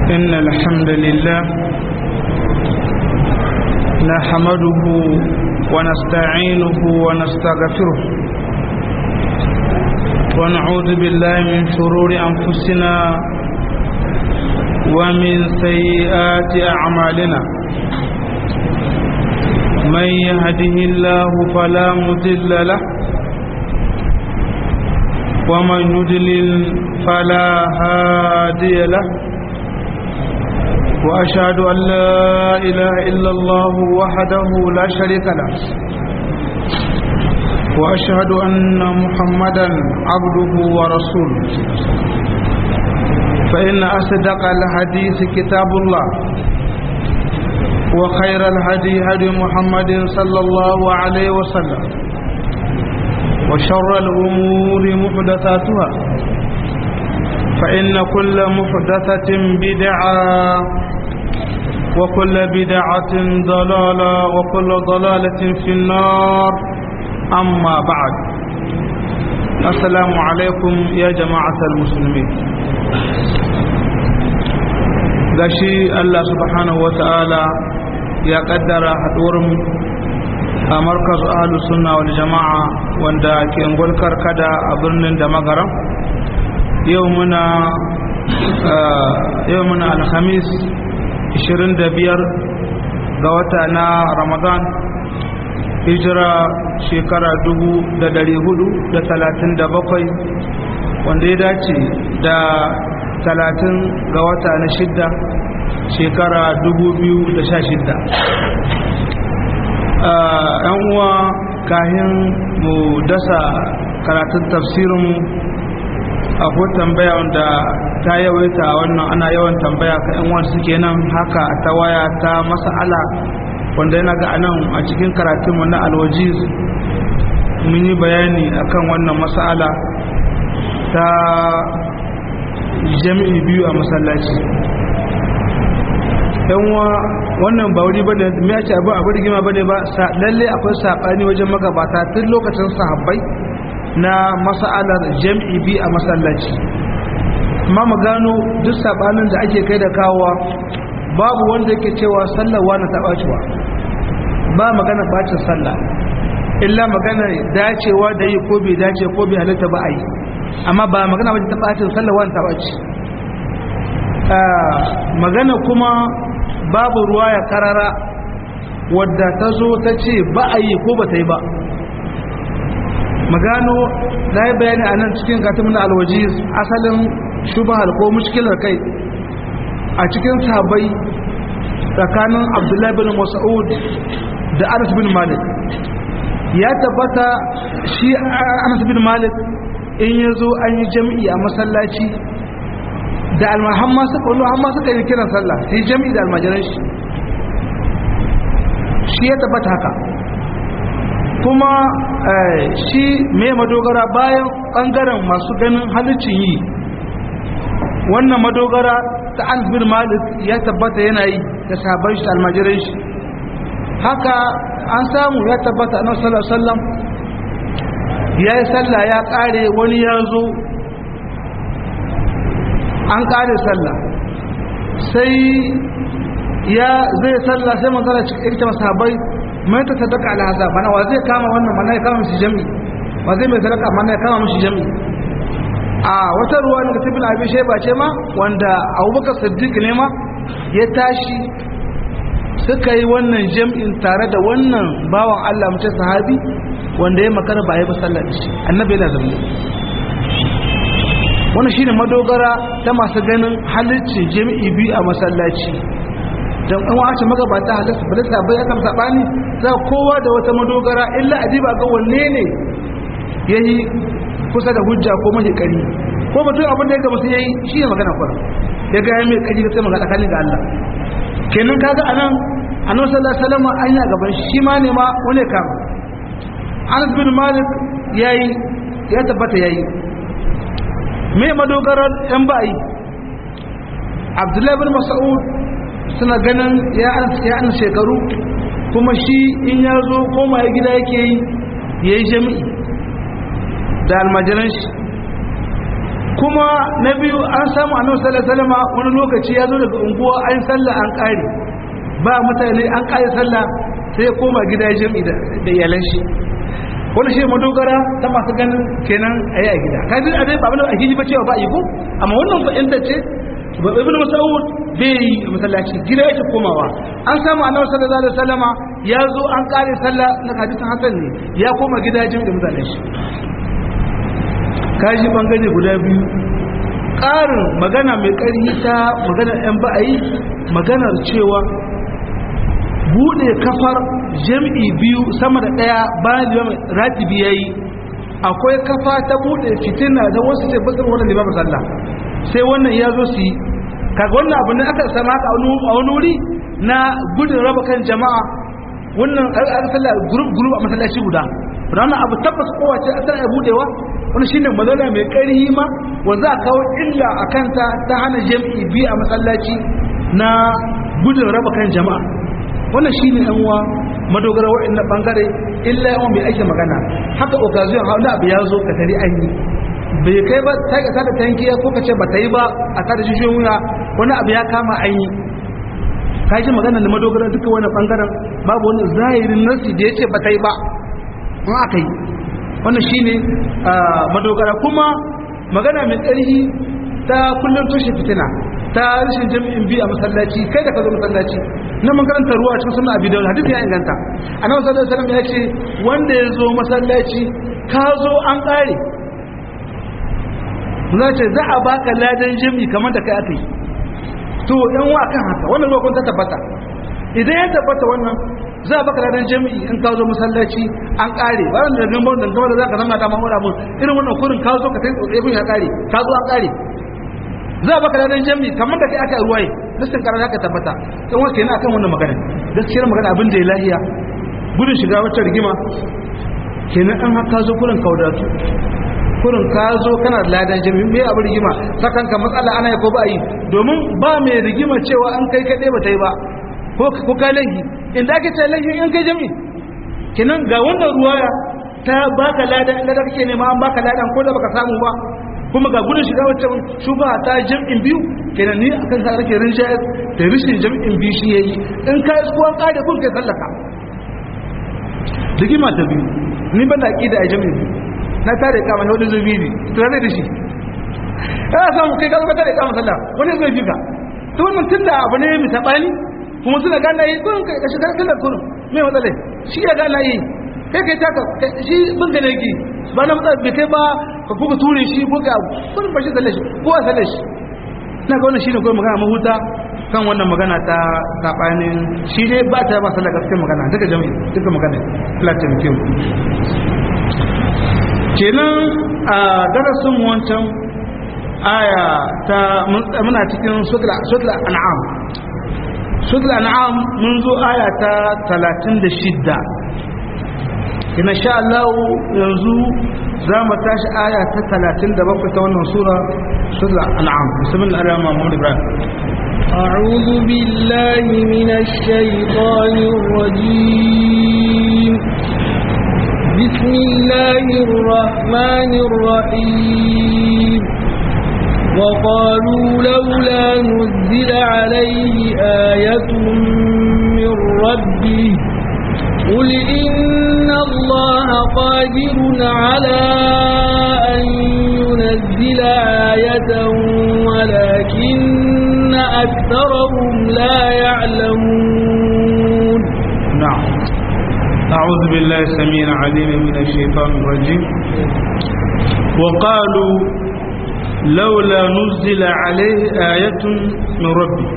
إن الحمد لله نحمده ونستعينه ونستغفره ونعوذ بالله من شرور أنفسنا ومن سيئات أعمالنا من يهده الله فلا مضل له ومن يضلل فلا هادي له وأشهد أن لا إله إلا الله وحده لا شريك له وأشهد أن محمدا عبده ورسوله فإن أصدق الحديث كتاب الله وخير الهدي هدي محمد صلى الله عليه وسلم وشر الأمور محدثاتها فإن كل محدثة بدعة وكل بدعة ضلالة وكل ضلالة في النار أما بعد السلام عليكم يا جماعة المسلمين gashi Allah subhanahu wa ta'ala ya kaddara haɗuwarmu a markaz ahalus sunna wal jama'a wanda ke ngulkar kada a birnin da magaram yau muna yau muna alhamis 25 ga wata na ramadan hijira shekara 437 wanda ya dace da 30 ga wata na shidda shekara 2016 yan uwa kahin mu dasa karatun tafsirinmu akwai tambaya wanda ta yawaita wannan ana yawan tambaya ka yan wanda suke nan haka ta waya ta mas'ala wanda yana ga anan a cikin karatunmu na alwajiz mun yi bayani akan wannan mas'ala ta jami'i biyu a masallaci yanwa wannan ba wuri bane me ya ce abu abu rigima bane ba lalle akwai sabani wajen magabata tun lokacin sahabbai na mas'alar jam'i bi a masallaci amma mu gano duk sabanin da ake kai da kawowa babu wanda yake cewa sallar wani ta bacewa ba magana bacin sallah illa magana dacewa da yi ko bai dace ko bai halitta ba a yi amma ba magana wajen ta bacin sallar wani ta bace magana kuma babu ruwa ya karara wadda ta zo ta ce ba a yi ko ba ta yi ba magano na yi bayani a nan cikin katimin na alwajiz asalin shubahar ko mushkilar kai a cikin sahabbai tsakanin abdullahi bin mas'ud da anas bin malik ya tabbata shi anas bin malik in ya zo an yi jam'i a masallaci da almahamma suka wani hamma suka yi kiran sallah sai jam'i da almajiran shi shi ya tabbata haka kuma shi mai madogara bayan ɓangaren masu ganin halicin yi wannan madogara ta an bin malik ya tabbata yana yi da sabon shi almajiran shi haka an samu ya tabbata na sallam ya yi sallah ya ƙare wani ya zo an ƙare sallah sai ya zai sallah sai manzana cikin masahabai mai ta sadaka alhaza mana wa zai kama wannan mana ya kama mishi jami wa zai mai sadaka mana ya kama mishi jami a wata ruwa daga tibin abin shaiba ce ma wanda abubakar siddiq ne ma ya tashi suka yi wannan jam'in tare da wannan bawan allah mace sahabi wanda ya makara ba ya ba sallar shi annabi yana zama wannan shine madogara ta masu ganin halicci jami'i biyu a masallaci don an wace magabata halitta ba da bai aka sabani za kowa da wata madogara illa adiba ga wanne ne yayi kusa da hujja ko mai kari ko mutum abin da ya gaba sai yayi shi ne magana kwara ya ga mai kari sai magana tsakanin ga Allah kenan kaga anan annabi sallallahu alaihi wasallam an ya gaban shi ma ne ma wani kama Anas bin Malik yayi ya tabbata yayi me madogarar yan bayi Abdullahi bin Mas'ud suna ganin ya an shekaru kuma shi in ya zo koma ya gida yake yi ya yi jami'i da almajiran shi kuma na biyu an samu annabi sallallahu alaihi wasallam wani lokaci ya zo daga unguwa an sallah an kare ba mutane an kare sallah sai ya koma gida jami'i da iyalan shi wani shi madogara ta masu ganin kenan a yi a gida ka ji a dai ba a hiji ba cewa ba a yi ko amma wannan fa'inta ce ba ibn mas'ud bai yi masallaci gida yake komawa an samu annabi sallallahu alaihi wasallama ya zo an kare sallah na hadisin hasan ne ya koma gida jin da mutanen shi kaji bangare guda biyu ƙarin magana mai ƙarfi ta magana yan ba'ayi maganar cewa bude kafar jam'i biyu sama da daya bayan limam ratibi yayi akwai kafa ta bude fitina da wasu ce basar wannan limam sallah sai wannan ya zo su yi kaga wannan abu ne aka sama ka a wani wuri na gudun raba kan jama'a wannan aka sallah group group a masallaci guda wannan abu tabbas kowace a tana budewa wani shine mazala mai ƙarhi ma wanda a kawo illa a kanta ta hana jam'i biyu a masallaci na gudun raba kan jama'a wannan shi ne yanwa madogara waɗannan ɓangare illa yawan mai ake magana haka occasion hauna abu ya zo ka tari an yi bai kai ba ta ka tada tankiya ko ka ce ba ta yi ba a tada jishiyoyin wuya wani abu ya kama an yi ka ji magana da madogara duka wani ɓangaren babu wani zahirin nasi da ya ce ba ta yi ba in aka yi wannan shi ne madogara kuma magana mai ƙarfi ta kullum toshe fitina ta rashin jami'in biyu a masallaci kai da ka zo masallaci na makaranta ruwa cikin suna abi da hadisi ya inganta annabi sallallahu alaihi wasallam ya ce wanda ya zo masallaci ka zo an kare za ce za a baka ladan jami'i kamar da kai aka yi to yan wa kan haka wannan ruwa kun ta tabbata idan ya tabbata wannan za a baka ladan jami'i in ka zo masallaci an kare ba wanda da gambar da gambar da za ka zama da mamura mun irin wannan kurin ka zo ka kai tsotsai ya kare ka zo an kare za a baka ranar jami kamar da kai aka ruwaye listin karar haka tabbata don wasu yana akan wannan magana gaskiyar magana abin da ya lahiya gudun shiga wata rigima kenan an haka zo kurin kaudatu kurin ka zo kana da ladan jami mai abin rigima sakan ka matsala ana ya ko ba yi domin ba mai rigima cewa an kai kaɗai ba ta yi ba ko ka laihi inda ake ce laihi in kai jami kenan ga wannan ruwaya ta baka ladan inda kake nema an baka ladan ko da baka samu ba kuma ga gudun shiga wacce shuba ta jam'in biyu kenan ni akan sa rake rinjayar da rishin jam'in biyu shi yayi in ka yi kuwan kare kun kai sallaka rigima ta biyu ni ban da aqida a jam'in biyu na tare kama na wani zubi ne to ne da shi ya samu kai ka zama tare kama sallah wani zai fika to wannan tunda abu ne mai sabani kuma suna gana yi kun kai ka shiga sallar kurun me matsalai shi ya gana yi kai kai taka shi bin gane ki ba na matsala bai kai ba ka kuka ture shi ko ka kurin bashi tsalle shi ko a tsalle shi na ga wannan shine kawai magana mahuta kan wannan magana ta sabanin shi dai ba ta ba sallar gaskiyar magana duka jami'i duka magana platin kim kenan a darasin wancan aya ta muna cikin sutla an'am sutla an'am mun zo aya ta 36 ina sha Allah yanzu za mu tashi aya ta 37 ta wannan sura sura an'am bismillah ar-rahman ar-rahim أعوذ بالله من الشيطان الرجيم بسم الله الرحمن الرحيم وقالوا لولا نزل عليه آية من ربه قل إن الله قادر على أن ينزل آية ولكن أكثرهم لا يعلمون نعم أعوذ بالله السميع العليم من الشيطان الرجيم وقالوا لولا نزل عليه آية من ربه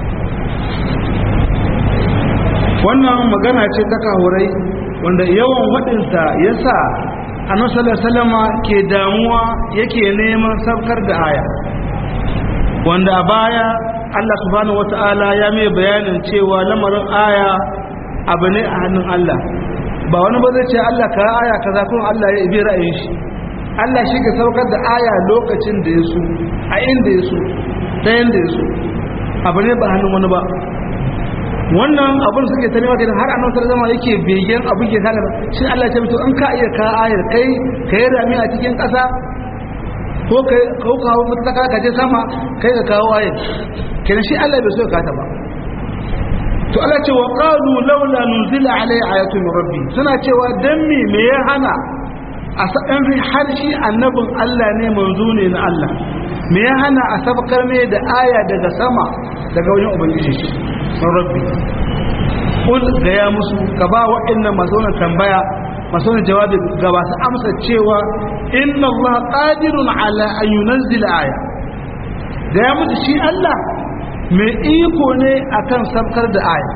wannan magana ce ta kahurai wanda yawan waɗinsa ya sa annabi salama ke damuwa yake neman saukar da aya wanda a baya Allah subhanahu wata'ala ya mai bayanin cewa lamarin aya abu ne a hannun Allah ba wani ba zai ce Allah ka aya kaza kuma Allah ya ibi ra'ayin shi Allah shi ke saukar da aya lokacin da ya so a inda ya so ta yanda ya so abu ne ba hannun wani ba wannan abin suke ta nema har annabi sallallahu alaihi yake begen abin ke kana shi Allah ya ce to in ka iya ka ayar kai ka yi rami a cikin ƙasa ko kai ko kawo mutaka ka je sama kai ka kawo ayin kenan shi Allah bai so ka ta ba to Allah ce wa qalu laula nuzila alai ayatu min rabbi suna cewa dan me me ya hana a sadan har shi annabin Allah ne manzo ne na Allah me ya hana a sabkar ne da aya daga sama daga wajen ubangiji shi min rabbi kul ga ya musu ka ba wa'annan masu wannan tambaya masu wannan jawabi ga ba su amsa cewa inna Allah qadirun ala an yunzila aya ga ya musu shi Allah mai iko ne akan sabkar da aya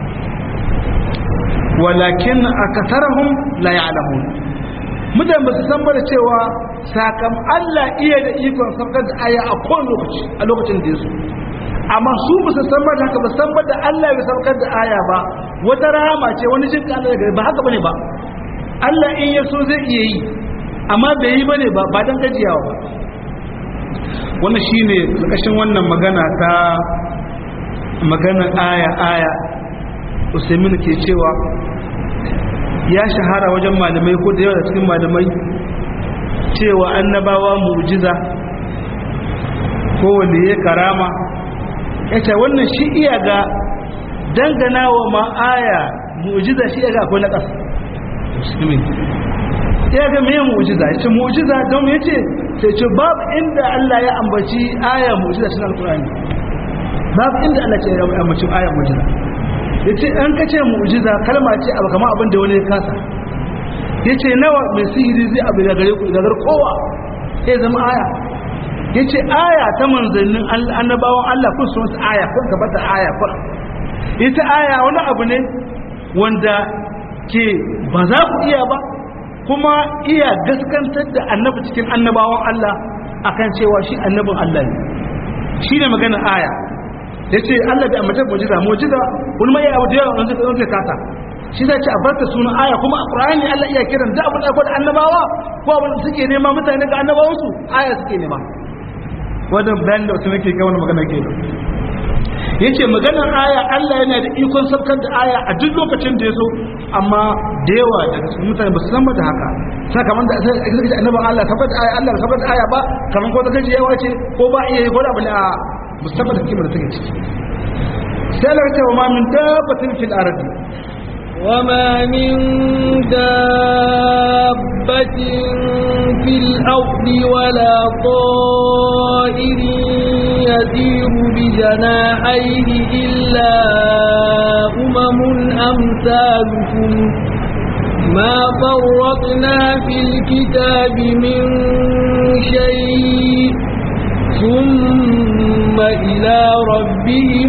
walakin akatharahum la ya'lamun mutan ba su san ba da cewa sakam Allah iya da ikon sabkar da aya a kowane lokaci a lokacin da yaso amma su ba su san ba da haka ba san ba da Allah ya sabkar da aya ba wata rahama ce wani jin ka Allah ba haka bane ba Allah in ya so zai iya yi amma bai yi bane ba ba dan gajiyawa ba wannan shine karkashin wannan magana ta magana aya aya Usaimin ke cewa ya shahara wajen malamai ko da yawa da cikin malamai cewa annabawa mu'jiza ko wanda ya karama yace wannan shi iya ga dangana wa ma aya mu'jiza shi iya ga akwai nakas musulmi ya ga me mu'jiza yace mu'jiza don yace sai ce babu inda Allah ya ambaci aya mu'jiza cikin alqur'ani babu inda Allah ya ambaci aya mu'jiza yace an kace mu'jiza kalma ce abu kamar abin da wani ya kasa yace nawa mai sihiri zai abu da gare ku da gar kowa sai zama aya yace aya ta manzannin annabawan Allah kun sun aya kun gaba da aya kun ita aya wani abu ne wanda ke ba za ku iya ba kuma iya gaskantar da annabi cikin annabawan Allah akan cewa shi annabin Allah ne shi ne magana aya ya ce Allah bai amince mujiza mujiza wani mai abu da yawa wanda zai zai kasa shi zai ce a barka sunan aya kuma a Qur'ani Allah iya kiran da abin da da annabawa ko abin da suke nema mutane ga annabawansu aya suke nema wannan bayan da wasu nake kai wannan magana ke yace maganar aya Allah yana da ikon sabkar da aya a duk lokacin da ya so amma da yawa daga cikin mutane ba su san ba da haka sai kamar da sai aka ce annabi Allah sabbar da aya Allah sabbar da aya ba kamar ko ta gaji yawa ce ko ba iya yi ko da bala mustafa da kimar da take ciki sai Allah ya ce wa ma min dabbatin fil ardi وما من دابة في الأرض ولا طائر يسير بجناحيه إلا أمم أمثالكم ما فرطنا في الكتاب من شيء ثم إلى ربهم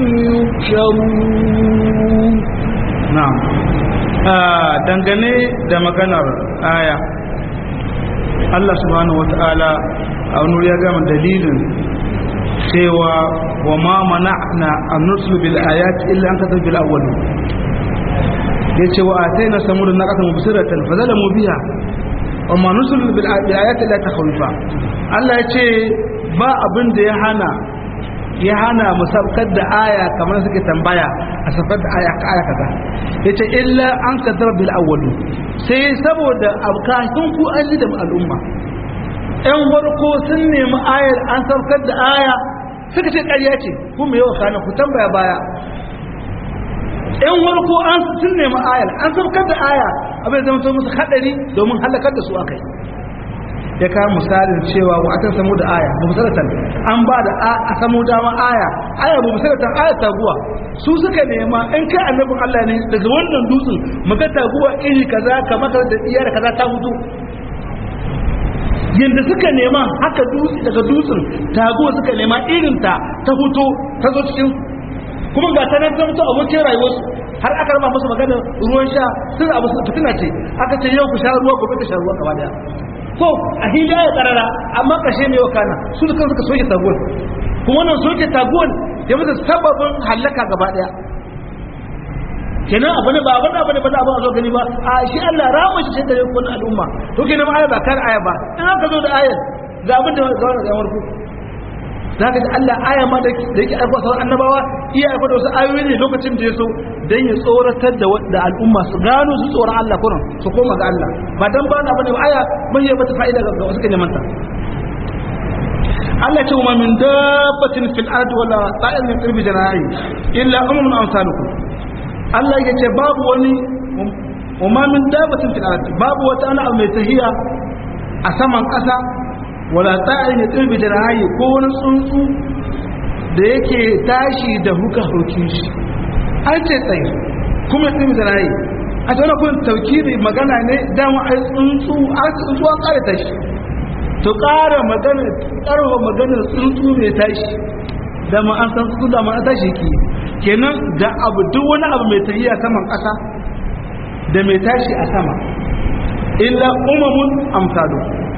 يحشرون na'am dangane da maganar aya Allah subhanahu wata'ala a wani ya gama dalilin cewa wa ma mana'na an nursul bil ayat illa an kasar bil awwal yace wa ataina samud naqatan mubsiratan fa zalamu biha wa ma nursul bil ayat illa takhwifa Allah yace ba abin da ya hana ya hana mu sabkar da aya kamar suke tambaya a sabkar da aya ka aya kaza yace illa an kadar bil awwal sai saboda abkatun ku an da al'umma ɗan warko sun nemi ayar an sabkar da aya suka ce ƙarya ce ku me yawa kana ku tambaya baya ɗan warko an sun nemi ayar an sabkar da aya abin zama to musu hadari domin halakar da su akai ya kawo misalin cewa wa aka samu da aya mubsalatan an ba da a samu dama aya aya mubsalatan aya taguwa su suka nema in kai annabin Allah ne daga wannan dutsen muka taguwa iri kaza kamar da iyar kaza ta hudu yanda suka nema haka dutse daga dutsen taguwa suka nema irin ta ta hutu ta zo cikin kuma ga ta nan ta mutu abokin rayuwarsu har aka rama musu maganar ruwan sha sun abu fitina ce aka ce yau ku sha ruwa gobe ka sha ruwa gaba daya ko a hila ya karara amma kashe mai wakana su da kansu ka soke taguwar kuma wannan soke taguwar ya mutu sababin hallaka gaba daya kenan abu ne ba abin abu ne ba za a ba a zo gani ba a shi Allah rama shi sai da ya kuna al'umma to kenan aya ba kar aya ba in aka zo da ayar ga abin da ga wannan zamar ku za ka ji Allah aya ma da yake aiko sauran annabawa iya aiko da wasu ayoyi ne lokacin da ya so dan ya tsoratar da al'umma su gano su tsoron Allah kuran su koma ga Allah ba dan ba na bane aya mai ya bata fa'ida ga wasu kan manta Allah ce wa min dabbatin fil ardi wala ta'in min qirbi janahi illa umamun amsalukum Allah ya ce babu wani wa ma min dabbatin fil ardi babu wata ana mai tahiya a saman ƙasa wala ta'in min qirbi janahi ko wani tsuntsu da yake tashi da huka hukin shi an ce tsaye kuma qirbi janahi a tsaye kun taukiri magana ne dama ai tsuntsu a tsuntsu an ƙara tashi to ƙara magana ƙarfa maganar tsuntsu mai tashi da ma an san tsuntsu da ma an tashi ki kenan da abu duk wani abu mai tafiya saman ƙasa da mai tashi a sama illa umamun amsalu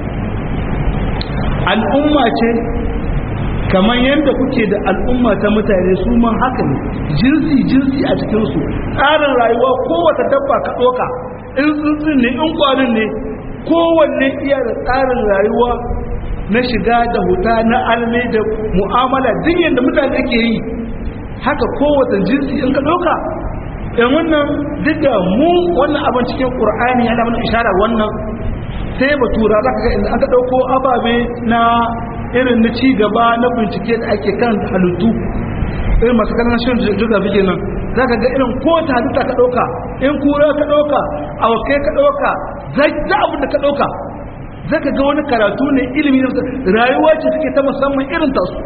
al'umma ce kamar yadda kuke da al'umma ta mutane su ma haka ne jinsi jinsi a cikinsu tsarin rayuwa kowace dabba ka ɗoka in tsuntsun ne in kwanin ne kowanne iya da tsarin rayuwa na shiga da huta na alme da mu'amala duk yadda mutane ke yi haka kowace jinsi in ka ɗauka yan wannan duk da mu wannan abin cikin ƙur'ani yana mana ishara wannan sai batura za ka ga inda aka ɗauko ababe na irin na ci gaba na bincike da ake kan halittu irin masu kanan shirin geography kenan za ka ga irin kowace halitta ka ɗauka in kura ka ɗauka awakai ka ɗauka za abin da ka ɗauka za ka ga wani karatu ne ilimi na rayuwa ce suke ta musamman irin tasu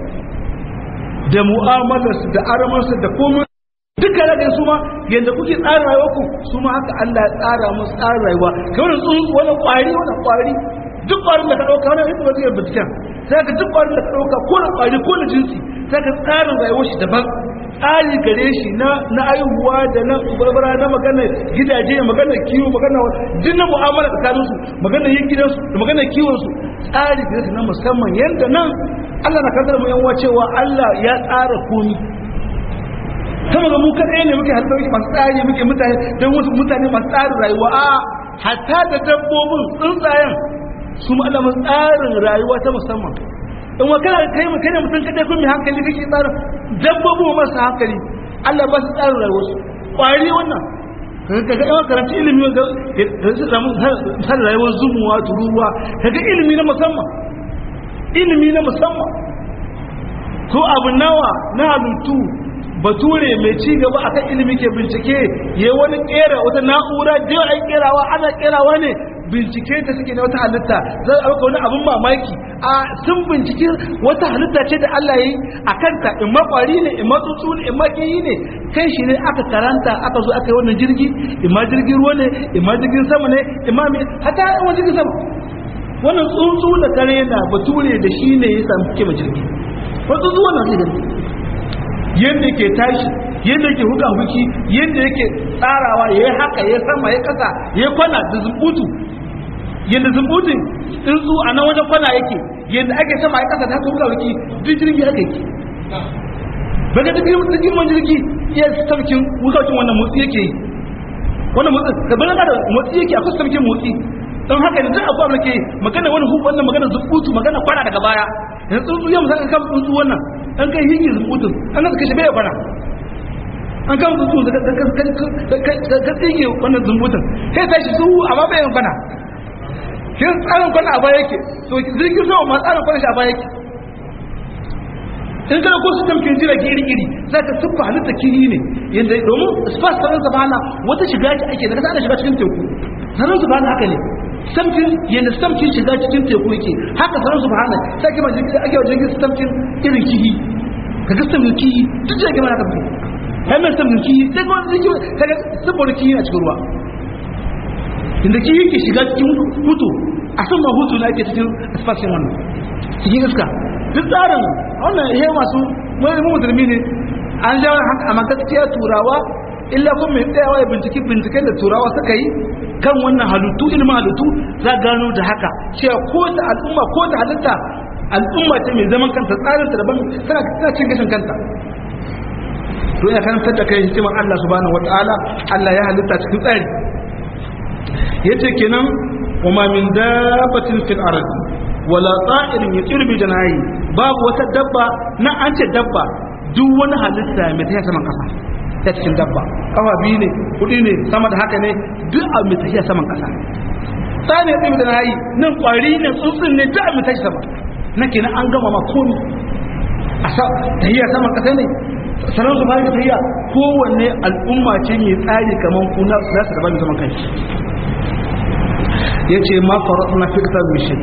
da mu'amalarsu da aramarsu da komai duka da su ma yadda kuke tsara rayuwa ku su ma haka Allah ya tsara musu tsara rayuwa kamar tsuntsu wani kwari wani kwari duk kwarin da ka ɗauka wani rikin ba zai binciken sai ka duk kwarin da ka ɗauka ko na kwari ko na jinsi sai ka tsarin rayuwar shi daban tsari gare shi na na aihuwa da na barbara na magana gidaje magana kiwo magana duk na mu'amala tsakanin su magana yin gidansu da magana kiwon su tsari gare su na musamman yanda nan Allah na kasar mu yan cewa Allah ya tsara komi kama ga mu kadai ne muke harkar masu tsari muke mutane don wasu mutane masu tsarin rayuwa a hatta da dabbobin tsuntsayen su ma Allah tsarin rayuwa ta musamman in wa kana kai mu kai mutum kadai kun mai hankali kake tsarin dabbobi masu hankali Allah ba su tsarin rayuwar su kwari wannan ka ga yawan karanci ilimi ga su samu har rayuwar zumuwa turuwa ka ga ilimi na musamman ilimi na musamman ko abu nawa na halittu bature mai ci gaba akan ilimi ke bincike ya wani kera wata na'ura da yawa an kerawa ana kerawa ne bincike ta suke na wata halitta za a ɗauka wani abin mamaki a sun bincike wata halitta ce da Allah ya yi a kanta in ma ƙwari ne in ma tsuntsu ne in ma kiyi ne kai shi ne aka karanta aka zo aka yi wannan jirgi in ma jirgin ruwa ne in ma jirgin sama ne in ma me hata wani jirgin sama wannan tsuntsu da kare na bature da shi ne ya samu kima jirgi wani tsuntsu wannan zai gani yadda ke tashi yadda ke huka huki yadda yake tsarawa ya yi haka ya sama ya kasa ya kwana da zumbutu yadda zumbutun tsuntsu a nan wajen kwana yake yadda ake sama ya kasa da haka huka huki duk jirgi haka yake baka duk girman jirgi iya sarkin hukacin wannan motsi yake yi wannan motsi da bane da motsi yake akwai sarkin motsi don haka da duk abuwa da ke magana wani hukun wannan magana zumbutu magana kwana daga baya yanzu tsuntsu ya musamman kan tsuntsu wannan an kai hingin zubutun an ka kashe bai kwana an kan tsuntsu da ka tsige wannan zubutun sai ta shi zuwu amma bai yin kwana kin tsarin kwana a baya yake to zirgin sama ma tsarin kwana shi a baya yake in kana ko system kin jira iri iri za ka tuffa halitta kiri ne yanda domin spas sanar sabana wata shiga ce ake daga ana shiga cikin teku sanar sabana haka ne samkin yadda samkin shiga cikin teku yake haka sanar subhana sai kima jirgin ake wajen jirgin samkin irin kihi ka ga samkin kihi duk jirgin mana tafi hannun samkin kihi sai kuma jirgin ka ga saboda kihi a cikin ruwa inda kihi ke shiga cikin hutu a san ma hutu na ake cikin asfashin wannan cikin iska duk tsarin wannan ihe masu mai musulmi ne an ja haka amma gaskiya turawa illa kuma mai tsayawa ya binciki binciken da turawa suka yi kan wannan halittu ilimin halittu za gano da haka cewa ko ta al'umma ko ta halitta al'umma ce mai zaman kanta tsarinta daban tana tana cin gashin kanta to ya karantar da kai hikimar Allah subhanahu wataala Allah ya halitta cikin tsari yace kenan wa ma min dabbatin fil ardi wala ta'irin yatiru bi janahi babu wata dabba na an ce dabba duk wani halitta mai tafiya saman kasa ta cikin dabba kafa biyu ne kudi ne sama da haka ne duk abu mai tafiya saman kasa tsani ya da na yi nan kwari ne tsuntsun ne duk abu mai tashi sama na kenan an gama ma komi a sa tahiyya saman kasa ne sanar su bayan tahiyya kowanne al'umma ce mai tsari kamar kuna za su gaba da zaman kanshi ya ce ma faru na fikta mishin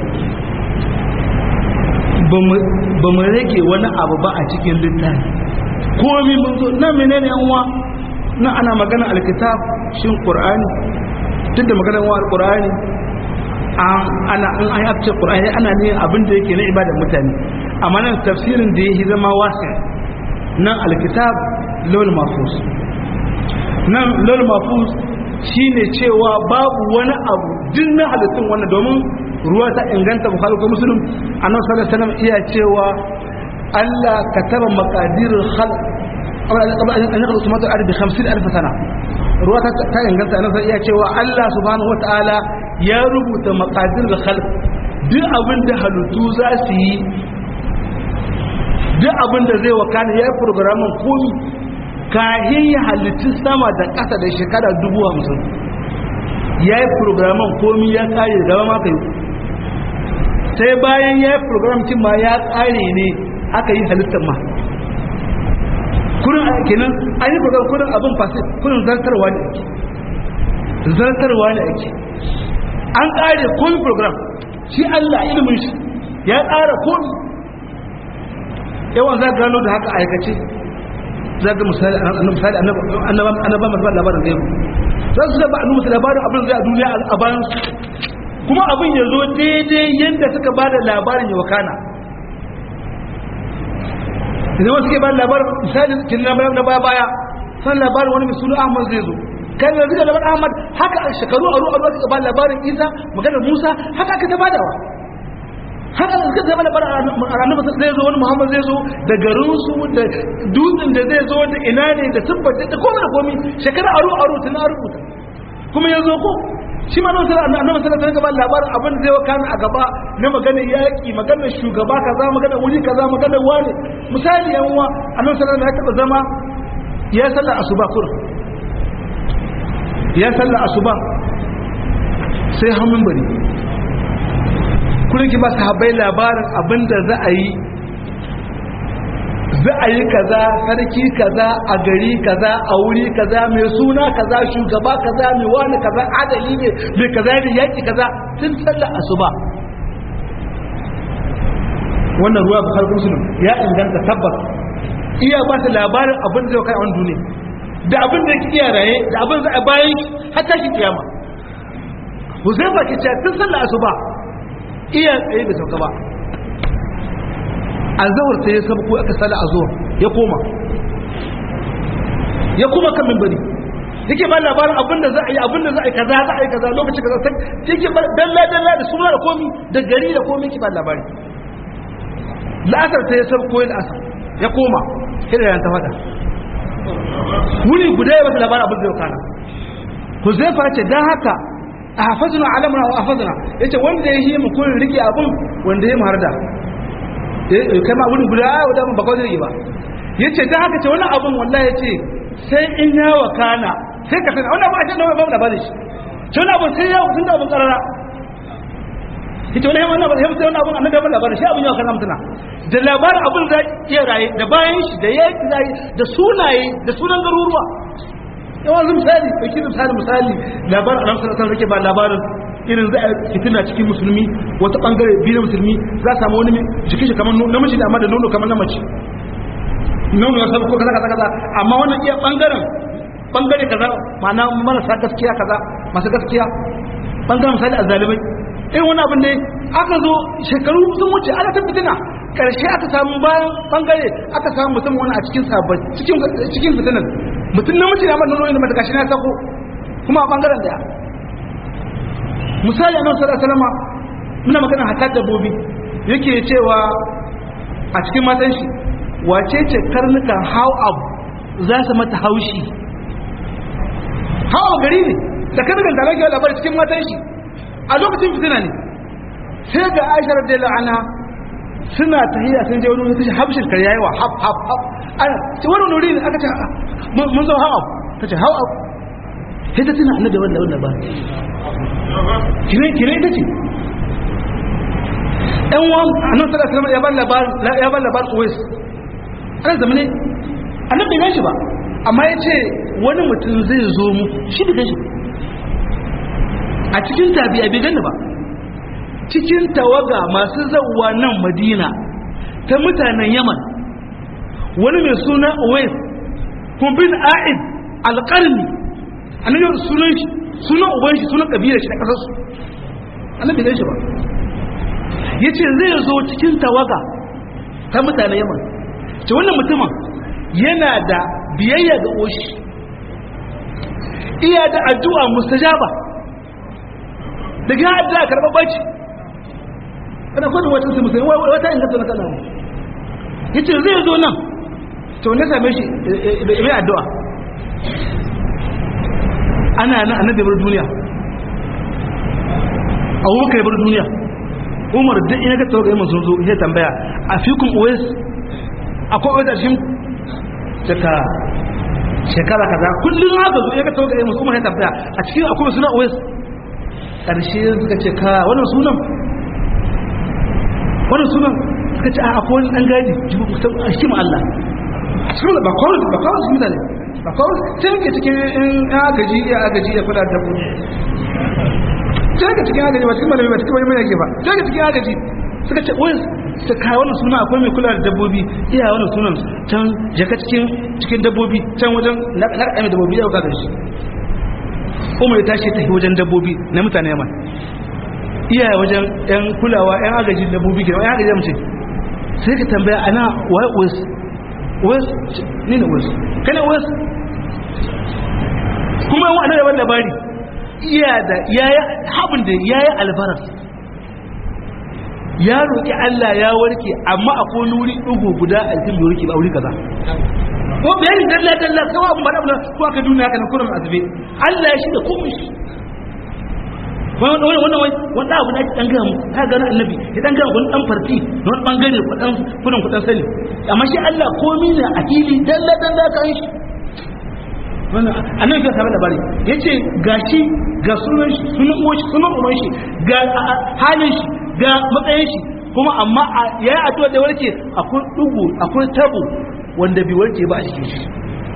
ba mu rage wani abu ba a cikin littafi komi mun zo na menene yan uwa na ana magana alkitab shin qur'ani duk da maganar wa alqur'ani ana an an yace qur'ani ana ne abin da yake na ibadar mutane amma nan tafsirin da yake zama wasi nan alkitab lawal mahfuz nan lawal mahfuz shine cewa babu wani abu duk na halittun wannan domin ruwa ta inganta bukhari ko muslim annabi sallallahu alaihi wasallam iya cewa Allah kataba maqadirul khalq qabla an yakhluqa samawati wal ardi 50000 sana ruwa ta inganta annabi iya cewa Allah subhanahu wataala ya rubuta maqadirul khalq duk abin da halittu za su yi duk abin da zai wakana ya yi programin komi kahin ya halittu sama da ƙasa da shekara dubu hamsin ya yi programin komi ya kare gaba maka yi sai bayan ya yi program cin ma ya kare ne aka yi halittar ma kurin kenan an yi program kurin abin fasi kurin zartarwa ne ake zartarwa ne ake an kare komi program shi allah ilimin shi ya kara komi yawan za gano da haka aikace za ga misali annaba masu labarin zai za su zaba annabi labarin abin zai a duniya a bayan kuma abin ya zo daidai yadda suka ba da labarin ya wakana idan wasu ke ba da labarin misali kin na baya baya san labarin wani mai suna ahmad zai zo kai da zai labarin ahmad haka a shekaru a ruwa suka ba labarin isa maganar musa haka aka ta badawa haka da suka zama labarin annabi zai zo wani muhammad zai zo da garinsu da dutsen da zai zo da ina ne da tabbata da komai da komai shekara aro aro tun an rubuta kuma ya zo ko shi ma nan sallallahu alaihi wasallam gaba labarin abin da zai wakana a gaba na maganar yaki maganar shugaba kaza maganar wuri kaza maganar wani misali yan uwa annabi sallallahu alaihi wasallam ya zama ya salla asuba kur ya salla asuba sai hamun bari kullum ki ba sahabbai labarin abin da za a yi za a yi kaza sarki kaza a gari kaza a wuri kaza mai suna kaza shugaba kaza mai wani kaza adali ne mai kaza ne yaki kaza tun sallar asuba wannan ruwa bukhari muslim ya inganta tabbas iya ba ta labarin abin da zai kai a duniya da abin da yake iya raye da abin za a bayan har tashin kiyama Huzaifa ke ce tun sallar asuba iya tsaye da sauka ba azawar sai ya sabko aka sala azawar ya koma ya koma kan mimbari yake ba labarin abinda za a yi abinda za a yi kaza za a yi kaza lokaci kaza sai yake ba dalla dalla da suna da komi da gari da komi yake ba labari la'asar sai ya sabko ya la'asar ya koma kira yan ta fada wuri guda ya bata labarin abin da ya kana Huzaifa ce dan haka a hafazuna alamuna wa hafazuna yace wanda ya yi mu kun rike abun wanda ya mu harda kai ma wurin guda wadda ba kawai zai ba ya ce ta haka ce wani abin wallah ya ce sai in ya wakana sai ka sani wani abin a cikin ba labarin shi ce wani abin sai ya wakana da abin karara ya ce wani abin wani abin sai wani abin annabi abin labarin shi abin ya wakana mutuna da labarin abin za iya raye da bayan shi da yaki zai da sunaye da sunan garuruwa yawan zai misali ɗauki misali misali labarin a ramsar asar rake ba labarin irin za a fitina cikin musulmi wata bangare biyu musulmi za a samu wani jikin shi kamar namiji da amma da nono kamar na mace nono ya sabu ko kaza kaza kaza amma wannan iya bangaren bangare kaza ma'ana marasa gaskiya kaza masu gaskiya bangaren misali azalimai irin wani abin ne aka zo shekaru sun wuce ana ta fitina karshe aka samu bayan bangare aka samu mutum wani a cikin sabon cikin fitinan mutum namiji da amma nono ne mata gashi na sako kuma a bangaren daya misali annabi sallallahu alaihi wasallam muna magana hatta dabbobi yake cewa a cikin matan shi wace ce karnukan how up za su mata haushi how gari ne da karnukan da lake labari cikin matan shi a lokacin fitina ne sai ga Aisha radiyallahu anha suna tahiyya sun je wani wani tashi habshin kar yayi wa hab hab hab ana ce wani nuri ne aka ce mun zo how up tace how up sai ta tuna annabi wannan wannan ba kire kire ita ce ɗan wan annabi sallallahu alaihi wasallam ya bar labarin ya bar labarin Uwais ana zamane annabi bai shi ba amma ya ce wani mutum zai zo mu shi bai gan shi a cikin tabi'a bai gani ba cikin tawaga masu zawwa nan Madina ta mutanen Yaman wani mai suna Uwais kun bin A'id alƙarni annabi sunan shi sunan uban shi sunan kabilar shi da kasar su annabi bai shi ba yace zai zo cikin tawaga ta mutanen Yaman ce wannan mutumin yana da biyayya ga oshi iya da addu'a mustajaba daga addu'a karɓar baci kana kodin wata su musulmi wata inganta na kalamu yace zai zo nan to ne same shi mai addu'a ana nan annabi bar duniya abubakar bar duniya umar duk ina ga tawaga yamma sun zo ya tambaya a fikun uwais akwai wata shi daga shekara kaza kullum haka zo ya ga tawaga yamma umar ya tambaya a cikin akwai suna uwais karshe suka ce ka wannan sunan wannan sunan suka ce a akwai wani dan gadi a shi ma Allah a cikin ba kawai ba kawai su mutane ba kawai sai yake cikin in agaji ya agaji ya kula da buɗe sai yake cikin agaji ba cikin malami ba cikin wani mai yake ba sai yake cikin agaji suka ce wai ta kawo wannan suna akwai mai kula da dabbobi iya wannan sunan can jaka cikin cikin dabbobi can wajen laƙaƙa dabbobi yau kaga shi umar ya tashi tafi wajen dabbobi na mutane yaman iya wajen yan kulawa yan agaji dabbobi ke yan agaji mace sai ka tambaya ana wai wasu wasu ni ne wasu kana wasu kuma yawan annabi ban labari iya da yayi habin da yayi albaras ya roki Allah ya warke amma akwai nuri dugo guda a cikin bai warke ba wuri kaza ko bayani dalla dalla kawai abun bada bada ko aka duniya kana kurum azbe Allah ya shida komai shi wannan wannan wannan wannan abu da ake dan gamu ka ga annabi ya dan gamu wani dan farti na wani bangare kudan kudin kudan sani amma shi Allah komai ne a fili dalla dalla kan shi wannan annabi ya samu labari yace gashi ga sunan shi sunan uwan shi sunan uwan shi ga halin shi ga matsayin shi kuma amma yayi addu'a da warke akwai dugu akwai tabo wanda bai warke ba a cikin shi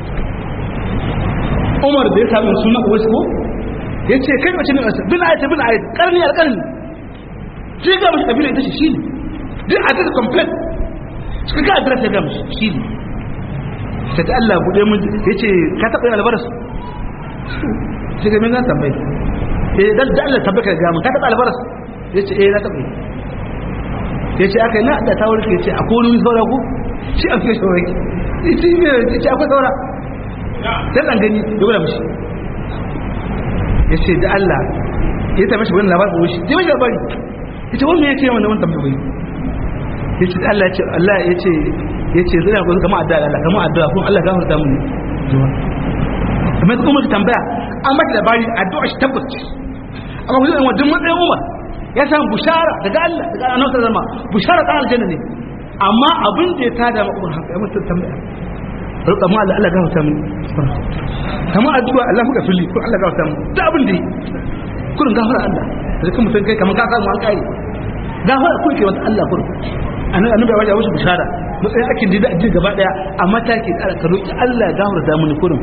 Umar da ya samu sunan uwan ko yace kai mace ne bin ayat bin ayat karni alqarni sai ga mashi kabila ita ce shi ne duk a ta complete suka ga address ya ga mashi shi ne ta ta Allah buɗe mun ya ce ka taɓa yin albaras sai ga min na tambayi eh dan da Allah tabbaka ga mun ka taɓa albaras ya ce eh na taɓa ya ce aka yi na da tawar ke ce akwai wani saura ku shi a fiye shawar ki ita yi mai ce akwai saura sai ɗan gani ya gwada mashi ya ce da Allah ya taɓa shi wani labarin ko shi ya mashi labari ya ce wani ya ce wani wani tambayi ya ce Allah ya ce Allah ya ce ya ce zai ku kama addu'a Allah kama addu'a kun Allah gafarta mun kamar kuma Umar tambaya an mata labari addu'a shi tabbaci amma kuma wannan duk matsayin Umar ya samu bushara daga Allah daga Annabi sallallahu alaihi wasallam bushara ta aljanna ne amma abin da ya tada ma Umar haka ya mata tambaya roƙa mu Allah Allah gafarta mun kama addu'a Allah muka fili kun Allah gafarta mun da abin da yi kurin gafara Allah da kuma mutum kai kamar ka samu an kare gafara kun ke wata Allah kurin annabi ya wajen wasu bishara matsayin akin da ji gaba daya a mataki da ka roki Allah ya gafarta mini kurin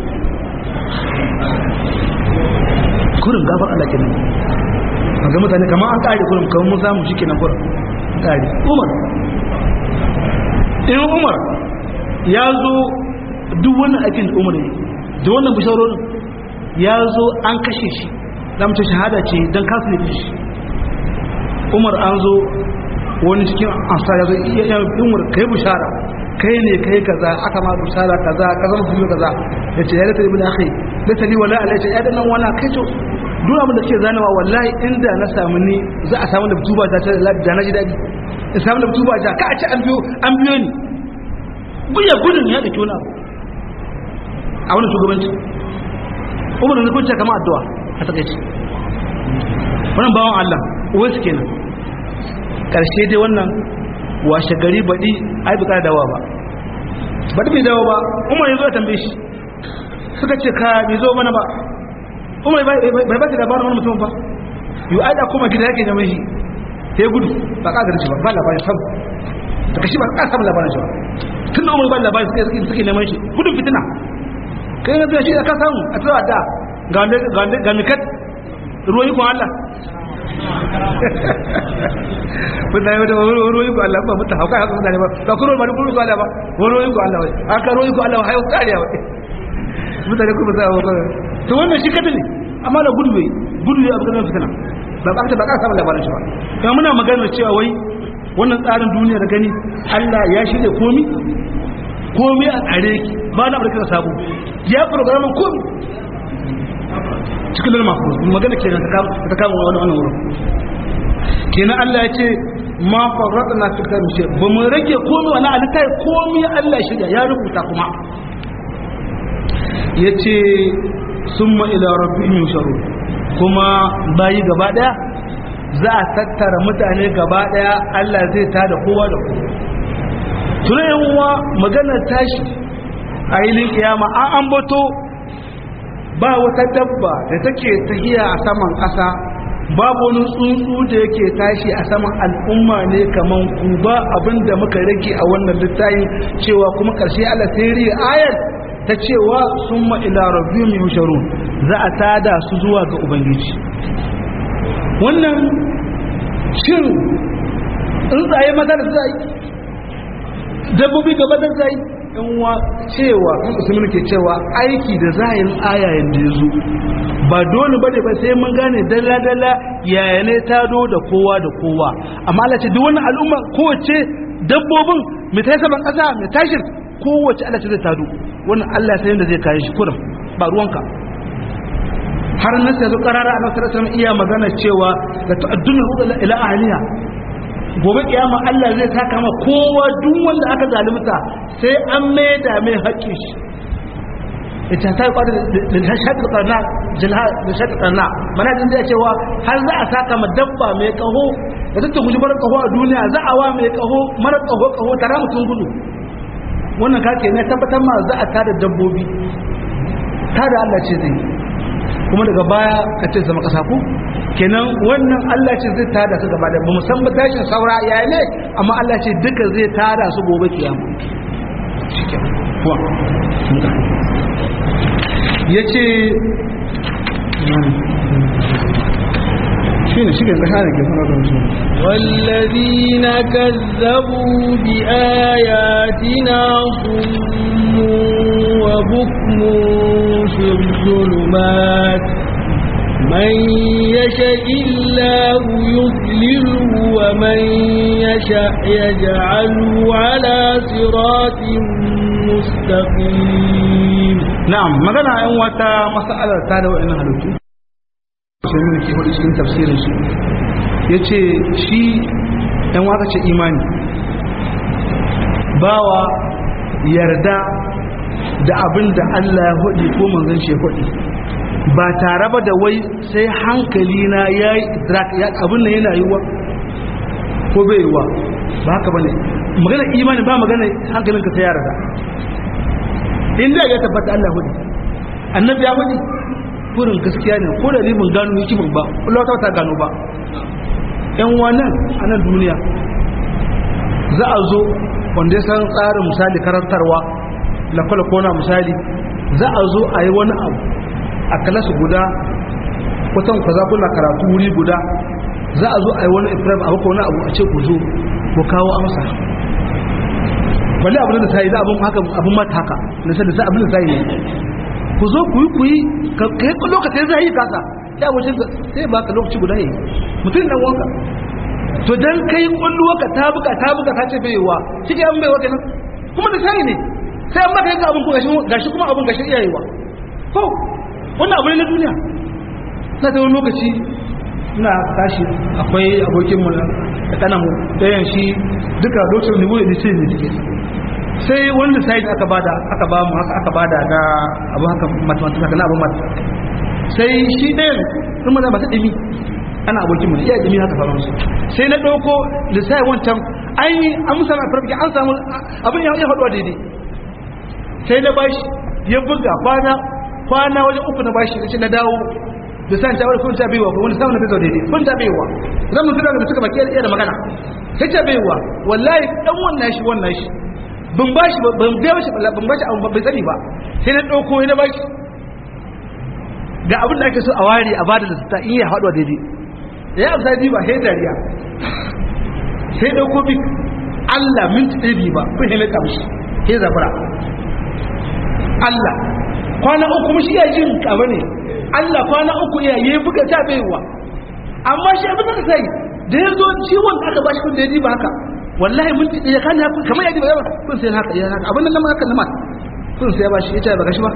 kurin gafar Allah kenan ga mutane kamar an kare kurin kamar mun samu shikenan kurin kare Umar in Umar ya zo duk wannan aikin Umar ne da wannan bisharorin ya zo an kashe shi zamu ce shahada ce dan kasu ne shi Umar an zo wani cikin amsa ya zai iya yin umar kai bushara kai ne kai kaza aka ma bushara kaza kaza mutum kaza ya ce ya rata ibn akhi da tani wala alai ce ya dan nan wana kai to duk abin da suke zanawa wallahi inda na samu ni za a samu da tuba ta ta da na ji dadi in samu da tuba ta ka a ce an biyo an biyo ni buya gudun ya dake wani abu a wani shugabanci umar ne kun ce kamar addu'a a takaice wannan bawan Allah uwai su kenan karshe dai wannan washe gari baɗi ai buƙa dawa ba baɗi bai dawo ba umar ya zo ya tambaye shi suka ce ka bai zo mana ba umar bai ba ta labarin wani mutum ba yi aida kuma gida yake zama shi sai gudu ba ka garin shi ba ba labarin sam daga shi ba ka samu labarin shi ba tun da umar ba labarin suke suke neman shi gudun fitina kai na shi ka samu a tsawa da ga mikat ruwan ikon Allah mutane wata ruwan ikon Allah ba mutu hauka haka mutane ba ba kuma ruwan ikon Allah ba ruwan ikon Allah ba aka ruwan ikon Allah hayo kariya ba mutane kuma za a ba to wannan shi kata ne amma da gudu bai gudu ya abu da fitina ba ba ta ba ka samu labarin shi ba kuma muna magana cewa wai wannan tsarin duniya da gani Allah ya shirya komi komi a tsare ki ba na barka sabo ya programin komi cikin lalma magana kenan ta kama wani wani wurin kenan Allah ya ce ma farrata na fi karshe ba mu rage komi wani alitai komi Allah shirya ya rubuta kuma ya ce sun ila rabbihim yusharu kuma bayi gaba daya za a tattara mutane gaba daya Allah zai tada kowa da kowa tunayen uwa maganar tashi a ilin kiyama an ambato ba wata dabba da take tahiya a saman ƙasa babu wani tsuntsu da yake tashi a saman al'umma ne kaman ku ba abinda muka rage a wannan littafin cewa kuma ƙarshe Allah sai riya ayar ta cewa summa ila rabbihim yusharun za a tada su zuwa ga ubangiji wannan shin tsuntsaye maza da zai dabbobi gaba da zai yan wa cewa kan musulmi ke cewa aiki da zayin ayayen da ya zo ba dole bane ba sai mun gane dalla dalla yaya ne ta do da kowa da kowa amma Allah ce duk wannan al'umma kowace dabbobin mai tayi saban kasa mai tashin kowace Allah ce zai tado wannan Allah sai yanda zai kai shi kurum ba ruwanka har nan sai zo karara a nasarar sama iya magana cewa da ta'addun ila ahliya gobe kiyama Allah zai taka ma kowa duk wanda aka zalunta sai an maida mai haƙƙin shi ita ta kwada da shaƙi karna jilha da shaƙi karna mana jin da cewa har za a saka ma dabba mai kaho da ta guji mara kaho a duniya za a wa mai kaho mara kaho kaho tara mutum gudu wannan kake ne tabbatar ma za a tada dabbobi tada Allah ce zai kuma daga baya ka ce zama kasa ku kenan wannan Allah ce zai tada su gaba da ba musamman tashin saura ya ne amma Allah ce duka zai tada su gobe kiyama ya ce shi ne shigen ƙasa da ke fara su والذين كذبوا بآياتنا صم وبكم في الظلمات من يشاء الله يضلله ومن يشاء يجعله على صراط مستقيم na'am magana yan wata mas'alar ta da wa'annan halittu sai ne ke hudu cikin tafsirin shi yace shi yan wata ce imani bawa yarda da abin da Allah ya hudu ko manzon shi ya hudu ba tare ba da wai sai hankali na yayi idrak ya abin nan yana yiwa ko bai yiwa ba haka bane magana imani ba magana hankalinka sai ya yarda in da ya tabbata Allah hudu annabi ya hudu furin gaskiya ne ko da ni mun gano hikimar ba Allah ta ta gano ba yan wannan a nan duniya za a zo wanda ya san tsarin misali karantarwa lakwala kona misali za a zo a yi wani abu a kalasu guda kwatan kwaza kuna karatu wuri guda za a zo a yi wani ifram a wani abu a ce ku zo ku kawo amsa balle abin da ta yi za abin haka abin mata haka na sanda sai abin da ta yi ne ku zo ku yi ku yi ka yi lokacin zai yi kasa ya wuce sai ba ka lokaci guda yi mutum dan wanka to dan kai kulluwa ka ta buka ta buka ta ce bai wa kike an bai wa kenan kuma da sai ne sai an maka yanka abin ku gashi gashi kuma abin gashi iyaye wa ko wannan abu ne na duniya na ta wani lokaci ina tashi akwai abokin mu da kana mu dayan shi duka lokacin da mu ne sai ne take sai wanda sai aka bada aka ba mu haka aka bada na abu haka mathematics na abu mat sai shi ɗayan sun maza ba ta ɗimi ana abokin mu iya ɗimi haka fara musu sai na ɗauko lissafi wancan an yi an musa na farfi an samu abin ya ya faɗuwa daidai sai na bashi ya buga kwana kwana wajen uku na bashi da na dawo da san tawar kun ta baiwa ko wani sauna ta daidai kun ta baiwa zan mun tura da suka baki iya da magana sai ta baiwa wallahi dan wannan shi wannan shi ban bashi ban biya shi ban bashi abu bai sani ba sai na dauko na bashi ga abin da ake so a ware a bada da ta iya haɗuwa daidai ya amsa bi ba sai dariya sai dauko bi Allah minti ɗaya bi ba ko sai mai kamshi sai zafara Allah kwana uku mushi iya jin kaba ne Allah kwana uku iya yi buga ta baiwa amma shi abin da sai da ya zo ciwon aka bashi kun da ya ji ba haka wallahi mun ji ya kan haka kamar ya ji ba kun sai haka ya haka abin nan ma haka nan ma kun sai ya bashi ya ce ba gashi ba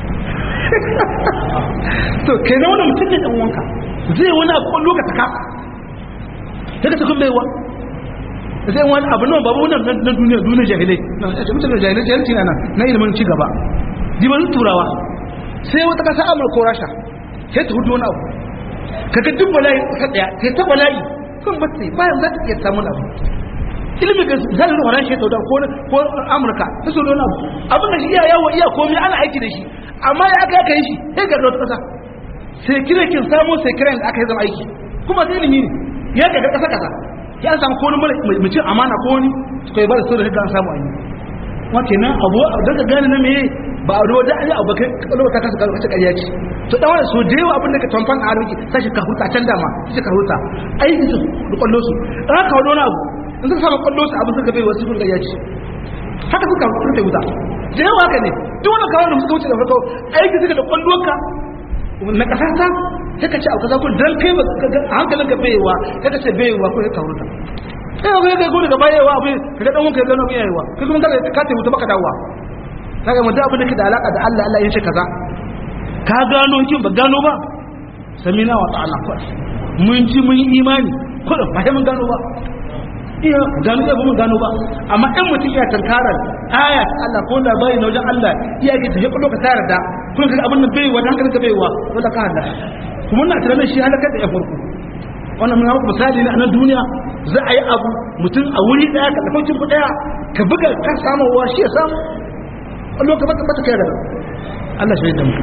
to kenan wannan mutum ne dan wanka zai wani abu kwallo ka taka daga cikin baiwa sai wani abu nan babu wannan na duniya duniya jahilai na mutane jahilai jahilci na na ilimin ci gaba diban turawa sai wata kasa amurka ko rasha sai ta hudu wani abu kaga duk bala'i ka daya sai ta bala'i kun ba sai bayan za ta iya samun abu ilimin ga zai da wannan shi ta ko ko amurka ta so don abu abin da shi iya yawo iya komai ana aiki da shi amma ya aka aka yi shi sai ga wata kasa sai kire kin samu sai kiran da aka yi zama aiki kuma sai ilimi ne ya ga kasa kasa ya samu ko wani mai cin amana ko wani su kai ba da sirri an samu ayi wa kenan abu daga gane na meye ba a ruwa da an yi abu kai kallo ta kasa kallo ta ƙarya ce to dan wani so da yawa abin da ka tamfan a harki sai ka huta can dama sai ka huta aiki su da kwallo su dan ka wani abu in suka samu kwallo su abin suka bai wasu kun ƙarya ce haka suka huta huta da yawa haka ne duk wani kawai da suka wuce da farko aiki suka da kwallo ka na kasa ta sai ka ce abu kaza kun dan kai a hankalin ka baiwa sai ka ce baiwa ko ka huta sai ga ga gudu gaba yawa abin ka ga dan wanka ya gano bin yawa kai kuma kaga ka tafi baka dawowa kaga mutum abin da ke da alaka da Allah Allah ya ce kaza ka gano kin ba gano ba samina wa ta'ala ko mun ji mun yi imani ko da ba mun gano ba iya gano ba mun gano ba amma in mutum ya tankarar aya ta Allah ko da bai na wajen Allah iya ke tafi kudo ka tayar da kun ga abin nan bai wa dan ka bai wa wala ka Allah kuma na tunanin shi halaka da ya farko wannan mun hawo misali ne a nan duniya za a yi abu mutum a wuri daya ka tafi cin daya ka buga ka samu wa shi ya samu a lokacin bata bata kai daga Allah shi da mu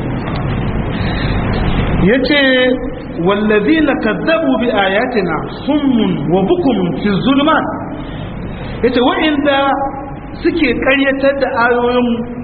yace wallazina kadzabu bi ayatina summun wa bukum fi zulumat yace wa'inda suke karyatar da ayoyin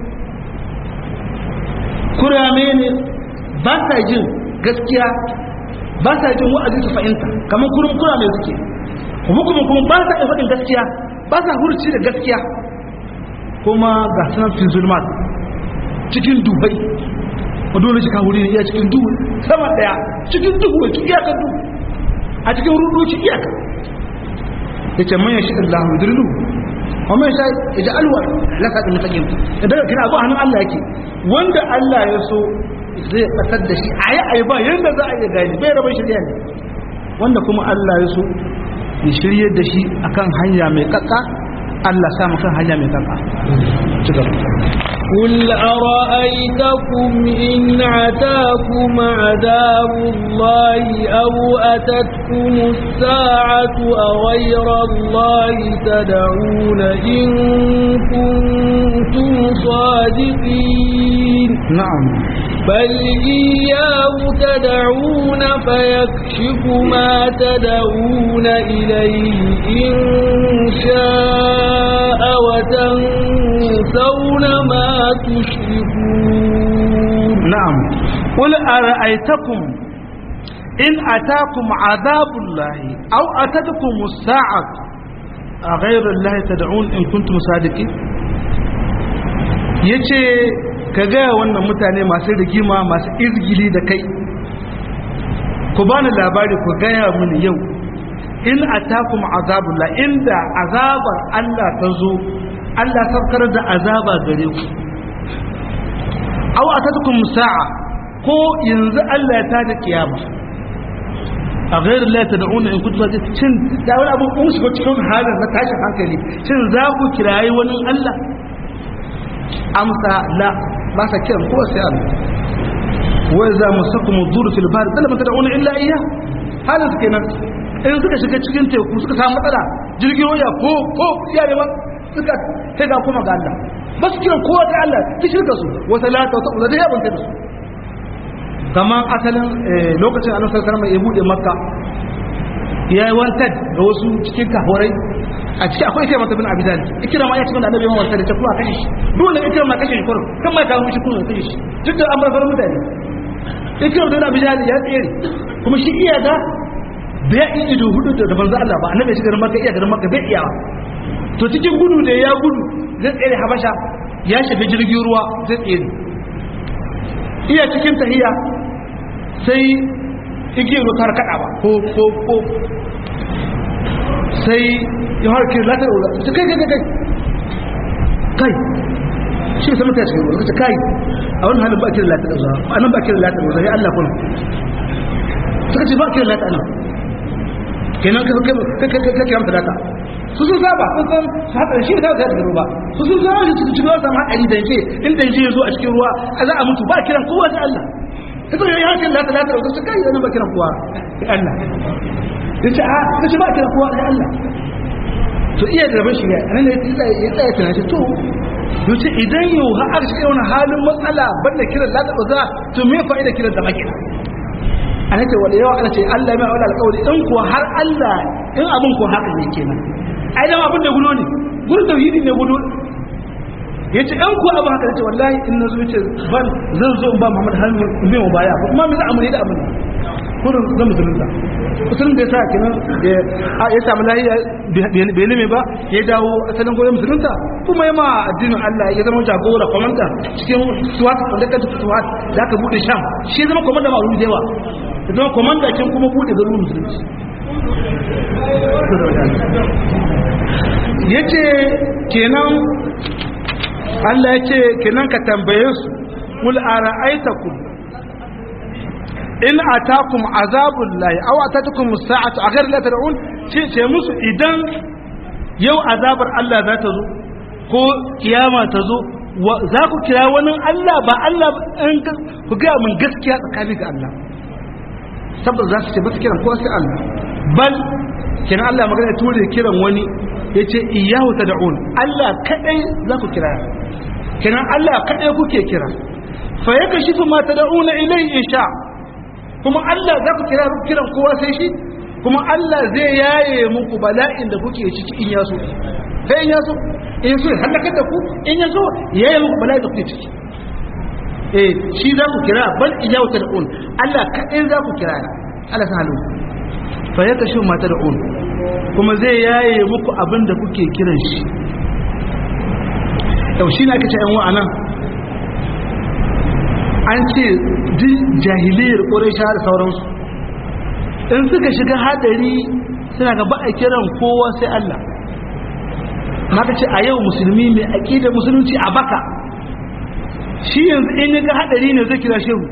kurame ne ba sa jin gaskiya ba sa jin wa'azi su fahimta kamar kurum kurame suke hukumin kuma ba sa iya faɗin gaskiya ba sa hurci da gaskiya kuma ga sanar fi zulmat cikin dubai a dole shi kawuri ne iya cikin duhu sama daya cikin duhu ya iyaka duhu a cikin rudoci iyaka ya ce manyan shi Allah mai dirlu wa mai sha ya ji alwa lasa da mutakin da daga kina abu hannun Allah yake wanda Allah ya so zai batar da shi a yi a yi ba yadda za a iya gani bai rabin shirya ne wanda kuma Allah ya so ya shirye da shi akan hanya mai kakka Allah sa mu kan hanya mai kakka ci gaba قل أرأيتكم إن عتاكم عذاب الله أو أتتكم الساعة أغير الله تدعون إن كنتم صادقين نعم بل إياه تدعون فيكشف ما تدعون إليه إن شاء وتنسون ما تشركون نعم قل أرأيتكم إن أتاكم عذاب الله أو أتتكم الساعة أغير الله تدعون إن كنتم صادقين yace ka gaya wannan mutane masu rigima masu izgili da kai ku bani labari ku gaya mini yau in atakum azabullah inda azabar Allah ta zo Allah saukar da azaba gare ku aw atatukum sa'a ko yanzu Allah ya tada kiyama a ghairu la tad'una in kuntum cin da wani abu kun shiga cikin halin na tashin hankali shin za ku kirayi wani Allah amsa la ba sa kiran ko sai Allah wa za musakum dur fil bahr dalla man tad'una illa iyyah halin su kenan in suka shiga cikin teku suka samu matsala jirgin waya ko ko iya ne ba suka sai ga kuma ga Allah ba su kiran kowa da Allah ki shirka su wa salata wa ta'ala da yaban ta su kamar asalin lokacin annabi sallallahu alaihi wasallam ya bude makka ya yi wanted da wasu cikin kahorai a ciki akwai ikirama bin abi dalib ikirama ya cikin da annabi ya wanted da kuma kashe shi dole ikirama kashe shi kurum kan mai kawo mishi kuma kashe shi duk da an bar farin mutane ikirama bin abi dalib ya tsere kuma shi iya ga bai yi ido hudu da banza Allah ba annabi ya shiga makka iya garin makka bai iya to cikin gudu da ya gudu zai tsere habasha ya shiga jirgin ruwa zai tsere iya cikin tahiya sai igiyar ruwa tar kada ba ko ko ko sai ya harkar latar ruwa su kai kai kai kai shi sai mutane cikin ruwa kai a wani halin ba kiran latar ruwa a nan ba kiran latar ruwa ya Allah kuna suka ce ba kiran latar nan kenan ka kai kai kai kai kai kai su sun saba sun san su haɗa shi da ta ruwa su sun saba shi cikin ruwa sama haɗari da yake in da yake zo a cikin ruwa a za a mutu ba kiran kowa da Allah ita ya yi hakan lata lata da su kai yana ba kiran kowa da Allah ya ce a ta ce ba kiran kowa da Allah to iya da rabin shiga a nan ya tsaya tunani to yace idan yau har aka shiga wani halin matsala banda kiran lata da za to me fa'ida kiran da makina ana ce wala yawa ana ce Allah mai aula alƙawari in kuwa har Allah in abin ko haka ne kenan ai dan abin da gudo ne gudu tauhidi ne gudu yace an ko abin haka yace wallahi in nazo yace ban zan zo in ba Muhammad hannu in bai mu baya ko kuma me za a muni da abin kurin zan musulunta musulun da yasa kenan da ya samu lahiya bai lime ba ya dawo asalin goyon musulunta kuma ya ma addinin Allah ya zama jagora komanda cikin suwat da kanta suwat da aka bude sham shi ya zama komanda ma da yawa ya zama komanda kin kuma bude garin musulunci yace kenan Allah ya ce kenan ka tambaye su kul ara'aitakum in atakum azabul lahi aw atatukum as-sa'atu aghar la tad'un ce ce musu idan yau azabar Allah za ta zo ko kiyama ta zo za ku kira wani Allah ba Allah ku ga mun gaskiya tsakani ga Allah saboda za su ce ba su kiran ko sai Allah bal kina Allah magana ture kiran wani yace iyyahu tad'un Allah kadai za ku kira kina Allah kadai kuke kira fa yakashifu ma tad'una ilayhi insha kuma Allah za ku kira kiran kowa sai shi kuma Allah zai yaye muku bala'in da kuke ciki in yaso sai in yaso in yaso halaka da ku in yaso yaye muku bala'in da kuke ciki eh shi za ku kira bal ijawu tad'un Allah kadai za ku kira Allah sa halu fa yakashu ma tad'un kuma zai yaye muku abin da kuke kiran shi yau shi ne aka ce yan wa'anan an ce jahiliyar ƙorisha da sauransu in suka shiga hadari suna ga ba a kiran kowa sai Allah maka ce a yau musulmi mai aƙidar musulunci a baka shi yanzu in ya ga hadari ne zai kira shehu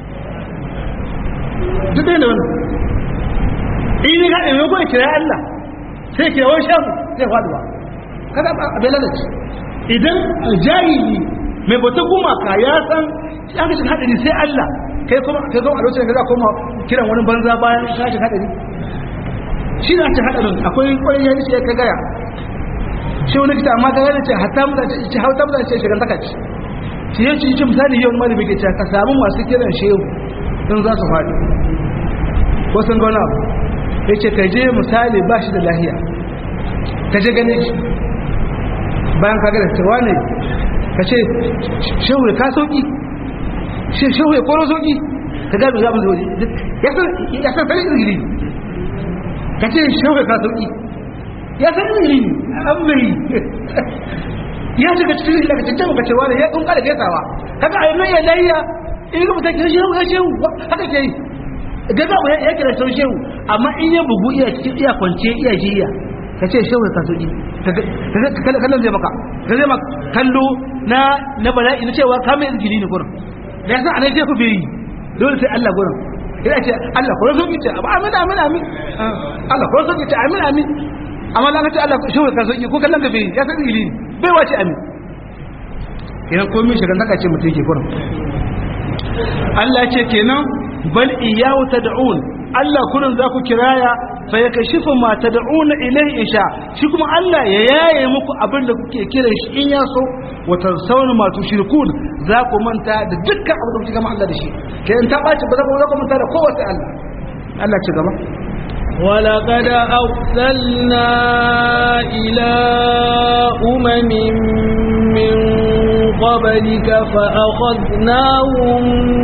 duk da wani in ya ga hadari ne kira Allah sai kira wani shehu zai faduwa kada abin lalace idan jahili mai bata gumaka ya san ya ga shiga hadari sai Allah kai kuma kai kuma a lokacin da za koma kiran wani banza bayan ka shiga hadari shi da ta hadarin akwai kwarin ya ce ka gaya shi wani kita amma ga gane ce hatta mutane ce hauta mutane ce shigar taka ce shi ya ci misali yau malami ke ce ka samu masu kiran shehu in za su faɗi ko sun gona abu ya ce ka je misali ba shi da lahiya ka je gane shi bayan ka gane cewa ne ka ce shehu ka sauki shehu ya koro sauki ka gano zaɓin da waje ya san sanin izgiri ka ce shehu ya ka sauki ya san izgiri an mai ya shiga cikin izgiri ka cikin ka cewa ne ya kun kada gaisawa kaga a yi ya layya in ga mutum kira shehu ya shehu haka ke yi ga za mu ya kira sau shehu amma in ya bugu iya cikin iya kwance iya jiya ka ce shehu ya ka sauki kallon zai maka ka zai maka kallo na na bala'i na cewa ka mai izgiri ne kurin da yasa a nake ku bai yi dole sai Allah gurin ina ce Allah ko so kice abu amin amin amin Allah ko so kice amin amin amma dan ce Allah shi ka so ki ko kallon ka bai ya san ilimi bai wace amin idan komai shiga naka ce mutum ke gurin Allah ce kenan bal iyyahu tad'un Allah kullun za ku kiraya fa yakashifu ma tad'una ilayhi isha shi kuma Allah ya yaye muku abin da kuke kiran shi in ya so wa tansawna ma tushrikun za ku manta da dukkan abu da kuke gama Allah da shi ke in ta ɓaci ba za ku manta da kowace Allah Allah ci gaba ولقد أرسلنا إلى أمم من قبلك فأخذناهم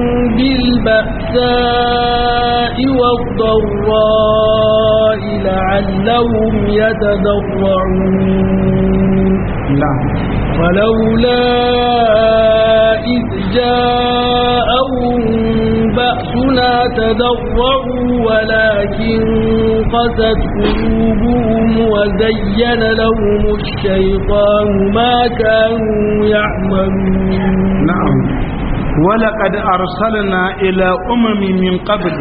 بالبأساء والضراء لعلهم يتضرعون نعم فلولا إذ جاءهم بأسنا تضرعوا ولكن قست قلوبهم وزين لهم الشيطان ما كانوا يعملون نعم ولقد أرسلنا إلى أمم من قبل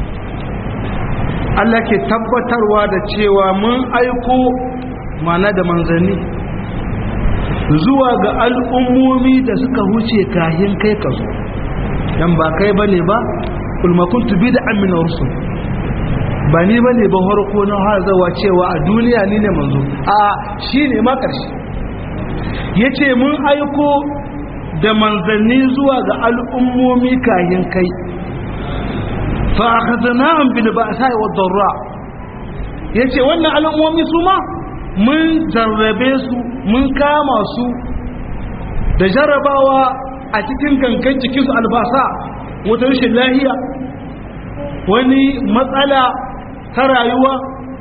Allah ke tabbatarwa da cewa mun aiko mana da manzanni zuwa ga al'ummomi da suka huce kahin kai ka zo dan ba kai bane ba kulma kuntu bid'an min rusul ba ni bane ba harko na hazawa cewa a duniya ni ne manzo a shine ma karshe yace mun aiko da manzanni zuwa ga al'ummomi kahin kai fa akhadnahum bil ba'sa'i wad darra yace wannan al'ummomi su ma mun jarrabe su mun kama su da jarrabawa a cikin gangan jikinsu albasa wata rashin lahiya wani matsala ta rayuwa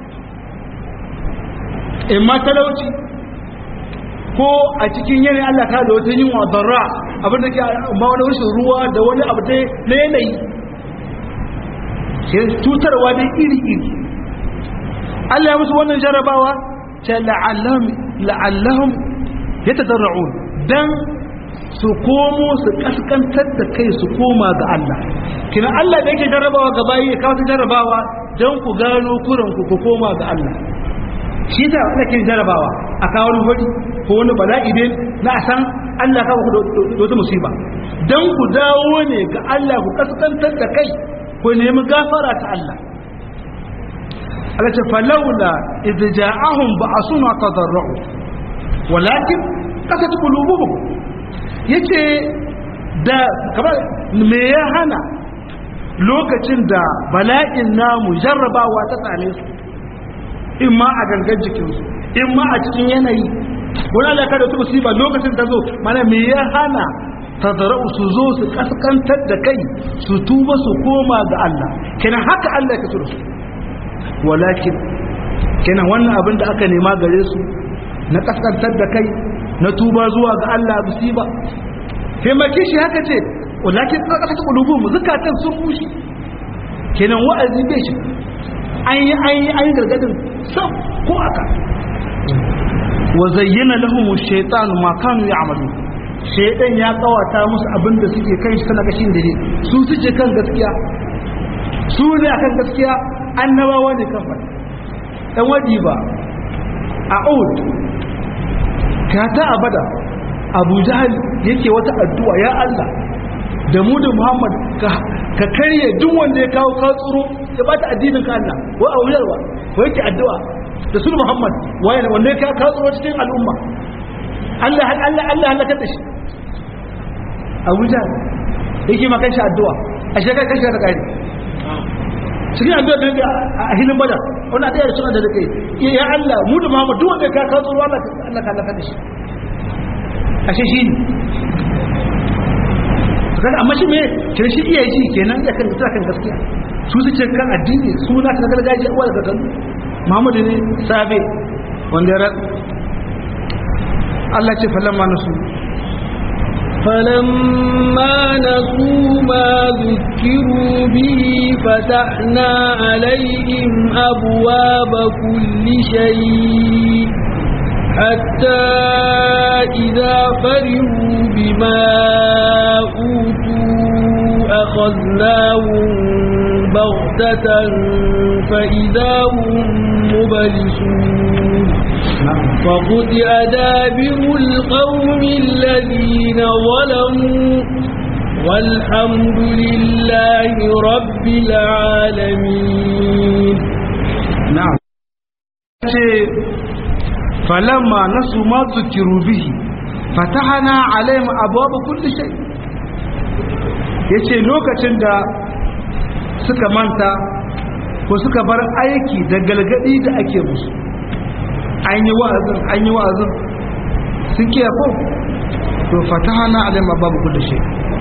in matalauci ko a cikin yanayi Allah ta da wata yin wadarra abin da ke ma wani rashin ruwa da wani abu dai na yanayi cutarwa dai iri-iri Allah ya musu wannan jarrabawa ta la'allahum ya tadarra'un dan su komo su kaskantar da kai su koma ga Allah kina Allah da yake jarrabawa ga bayi ya kawo ta jarrabawa dan ku gano kuran ku ku koma ga Allah shi ta Allah ke jarrabawa a kawo wani hudi ko wani bala'i ne na san Allah kawo ku da wata musiba dan ku dawo ne ga Allah ku kaskantar da kai ku nemi gafara ta Allah Allah ce falaula idh ja'ahum ba'suna tadarru walakin kasat qulubuhum yace da kamar me ya hana lokacin da bala'in namu jarrabawa ta tsane su in ma a gangan jikinsu in ma a cikin yanayi wani alaka da ta musiba lokacin ta zo mana me ya hana tadarau su zo su kaskantar da kai su tuba su koma ga Allah kenan haka Allah ya kasu da su walakin kenan wannan abin da aka nema gare su na kaskantar da kai na tuba zuwa ga Allah musiba taimake shi haka ce walakin kaskantar kulubu mu zukatan sun bushe kenan wa'azi bai shi an yi an yi an yi gargadin sam ko aka wa zayyana lahum ash-shaytanu ma kanu ya'malu shaytan ya kawata musu abin da suke kai shi sana kashin dare su suke kan gaskiya su ne akan gaskiya annabawa ne kan faɗi ɗan waɗi ba a oud ka ta abada abu jahal yake wata addu'a ya Allah da mu da muhammad ka karye duk wanda ya kawo kawo tsoro ya ba ta addinin ka Allah wa a wuyarwa wa yake addu'a da su muhammad waye ne wanda ya kawo kawo tsoro cikin al'umma Allah Allah Allah halaka da shi abu jahal yake makan shi addu'a a shekar kashi da kare cikin addu'a da a hilin bada wannan da suna da kai ya Allah mu da Muhammad duk wanda ka ka tsoro Allah Allah ka laka da shi ashe shi ne kaga amma shi me kire shi iya ji kenan ya kan kan gaskiya su suke kan addini suna ta gargajiya uwa daga kan Muhammad ne sabe wanda ya Allah ce falamma nasu فلما نسوا ما ذكروا به فتحنا عليهم أبواب كل شيء حتى إذا فرحوا بما أوتوا أخذناهم بغتة فإذا هم مبلسون فقطع دابر القوم الذين ظلموا والحمد لله رب العالمين نعم فلما نسوا ما ذكروا به fatahana alaihim abwaaba kulli shay yace lokacin da suka manta ko suka bar aiki da galgadi da ake musu an yi wa'azin an yi wa'azin sun kiya ko to fatahana alaihim abwaaba kulli shay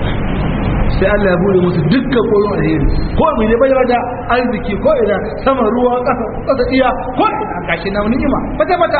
sai Allah ya bude musu dukkan koyon alheri ko mai ne bayyana da arziki ko ina sama ruwa kasa kasa iya ko ina gashi na ni'ima bata bata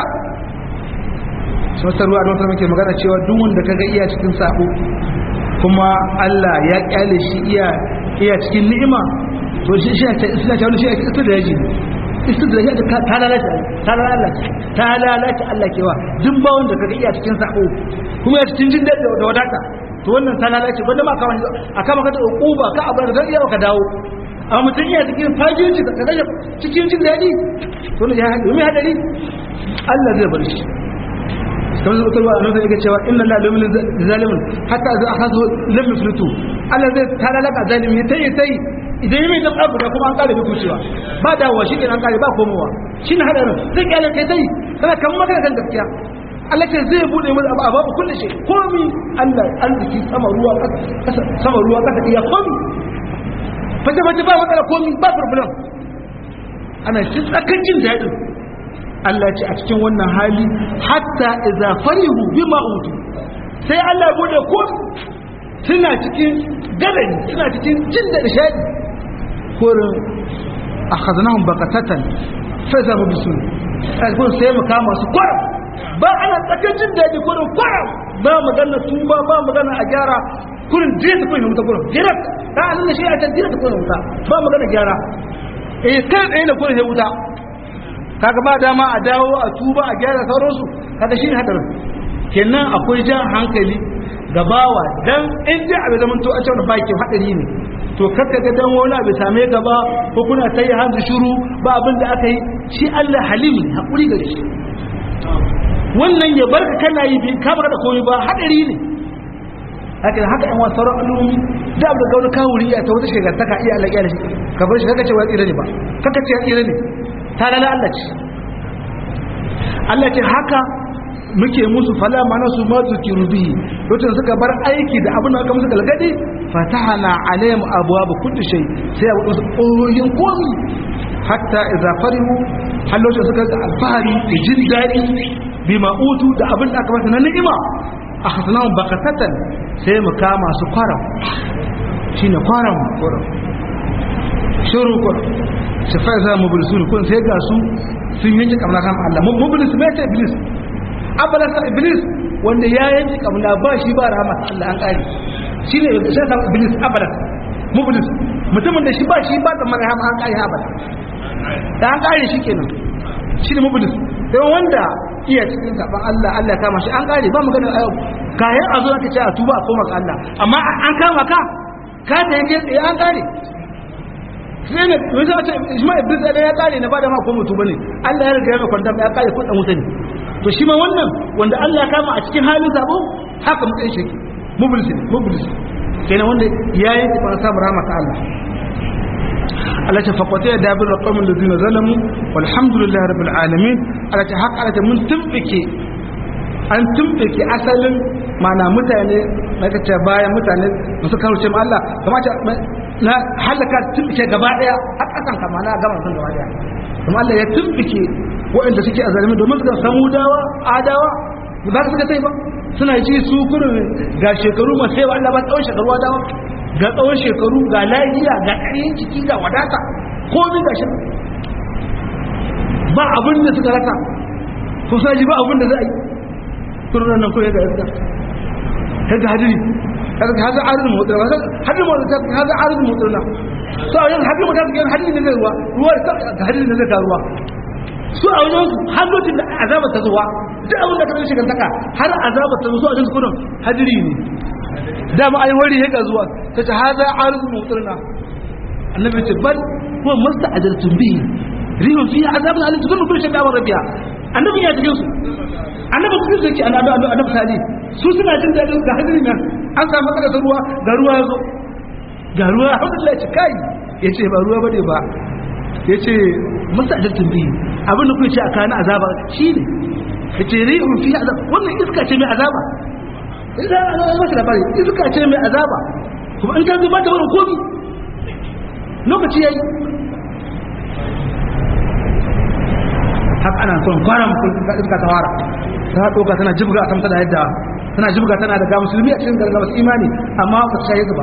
sautar ruwa da wata muke magana cewa duk wanda kaga iya cikin sabo kuma Allah ya kyale shi iya iya cikin ni'ima to shi shi ta isla ta wani shi ita da yaji ita da yaji ta lalace ta lalace ta lalace Allah kewa duk ba wanda kaga iya cikin sabo kuma ya cikin jin da wadata to wannan ta lalace wanda ma kawai a kama ka da uquba ka abu da iya ka dawo amma mutum iya cikin fajinci ka kaga cikin jin daɗi to ne ya hadari me hadari Allah zai bar shi kamar zuwa kalwa annabi yake cewa inna la lumin zalimin hatta za akhadhu lam yuflitu Allah zai ta lalaka zalimi tayi tayi idan yi mai dan abu da kuma an kare duk cewa ba dawowa shi ne an kare ba komowa shine hadarin sai kyale kai tayi kana kan magana kan gaskiya Allah ce zai bude mu abu abu kullu shi komi Allah arziki sama ruwa kasa sama ruwa kasa iya komi fata fata ba matsala komi ba problem ana cin tsakan jin daɗin Allah ce a cikin wannan hali hatta idza farihu bima utu sai Allah bude komi suna cikin gadari suna cikin jin da nishadi korin akhadnahum baqatatan fa zamu bisu sai mu kama su kwaram ba ana tsakan jin daji kurin kwaram ba magana tuba ba magana a gyara kurin direta kurin wuta kurin direct ta alalla shi a can direta kurin wuta ba magana gyara eh kai tsaye da kurin wuta kaga ba dama a dawo a tuba a gyara sauransu kaga shi ne hadarin kenan akwai jan hankali gabawa dan in dai abin zaman to a cewa ba ke hadari ne to kakka ga dan wani abu same ka ba ko kuna tayi hanzu shuru ba abin da aka yi shi Allah halim ne hakuri gare shi wannan ya barka kana yi bi ka baka da komai ba hadari ne haka haka yan wasu sauran al'ummi da abu da gauni kawuri ya ta wata shekar ka iya Allah ya shi ka bar shi kaka ce wa tsira ne ba kaka ce ya tsira ne ta lala Allah ce Allah ce haka muke musu fala mana su ma zukiru bihi lokacin suka bar aiki da abin da aka musu galgadi fatahana alayhim abwaab kulli shay sai abu su koyin komi hatta idza farihu har lokacin suka ga alfahari da jin daɗi bima utu da abin da aka masa na ni'ima a hasanahun bakatatan sai mu kama su kwaram shine kwaram kwaram shiru kwaram shi fa za mu bilisu kun sai ga su sun yanke kamar kan Allah mubilis mai ta iblis abalasa iblis wanda ya yanke kamar ba shi ba rahama Allah an kare shine sai sa iblis abalas mubilis mutumin da shi ba shi ba da marhama an kare abada da an kare shi kenan shine mubilis sai wanda iya cikin saban Allah Allah ya kama shi an kare ba magana a kayan a zo aka ce a tuba a koma ga Allah amma an kama ka ka da yake tsaye an kare sai ne yanzu a ce ishma iblis da ya kare na bada ma ko mutu bane Allah ya riga ya mai kwanta ya kare kudin wuta ne to shi ma wannan wanda Allah ya kama a cikin halin zabo haka mutsayin shi mublis ne mublis kenan wanda ya yi ta fara samun rahama ta Allah Allah ta fakwata ya dabir da qaumin ladina zalamu walhamdulillahi rabbil alamin Allah ta haka Allah ta mun tumbike an tumbike asalin mana mutane na kace bayan mutane da suka ruce ma Allah kamata na halaka tumbike gaba daya a kasan kama na gama sun gaba daya kuma Allah ya tumbike waɗanda suke a zalimi domin suka samu dawa adawa ba su suka tai ba suna ji su kurin ga shekaru masu yawa Allah ba tsawon shekaru adawa ga tsawon shekaru ga lafiya ga ƙaryen ciki ga wadata komi ga shi ba abin da suka rasa ko saji ba abin da za a yi turunan nan kawai ga yadda kaga hadiri kaga haza arzin mutsuna hadiri mutsuna haza arzin mutsuna so a yin hadiri mutsuna ga hadiri ne zai ruwa ruwa ga hadiri ne zai ruwa su a wajen su har lokacin da azabar ta zuwa duk abin da ka zai shigantaka har azabar ta zuwa a wajen kudin hadiri ne dama ai wari ya zuwa ta ce haza arzun mutsirna annabi ce bal huwa masta ajaltum bihi rihun fiha azabun alim tudun kullu shay'in amara biha annabi ya cikin su annabi cikin su yake annabi annabi sali su suna jin dadin ga hadiri nan an samu kada ta ruwa ga ruwa yazo ga ruwa alhamdulillah ce kai yace ba ruwa bane ba yace masta ajaltum bihi abin da kuke ce a kana azaba shine yace rihun fiha azab wannan iska ce mai azaba idan an yi masa labari iska ce mai azaba kuma in ta zuba ta wani komi lokaci yayi haka ana son kwanan iska ta fara ta ɗauka tana jibga a tamta da yadda tana jibga tana da ga musulmi a cikin gargaba su imani amma ba ta shaye ba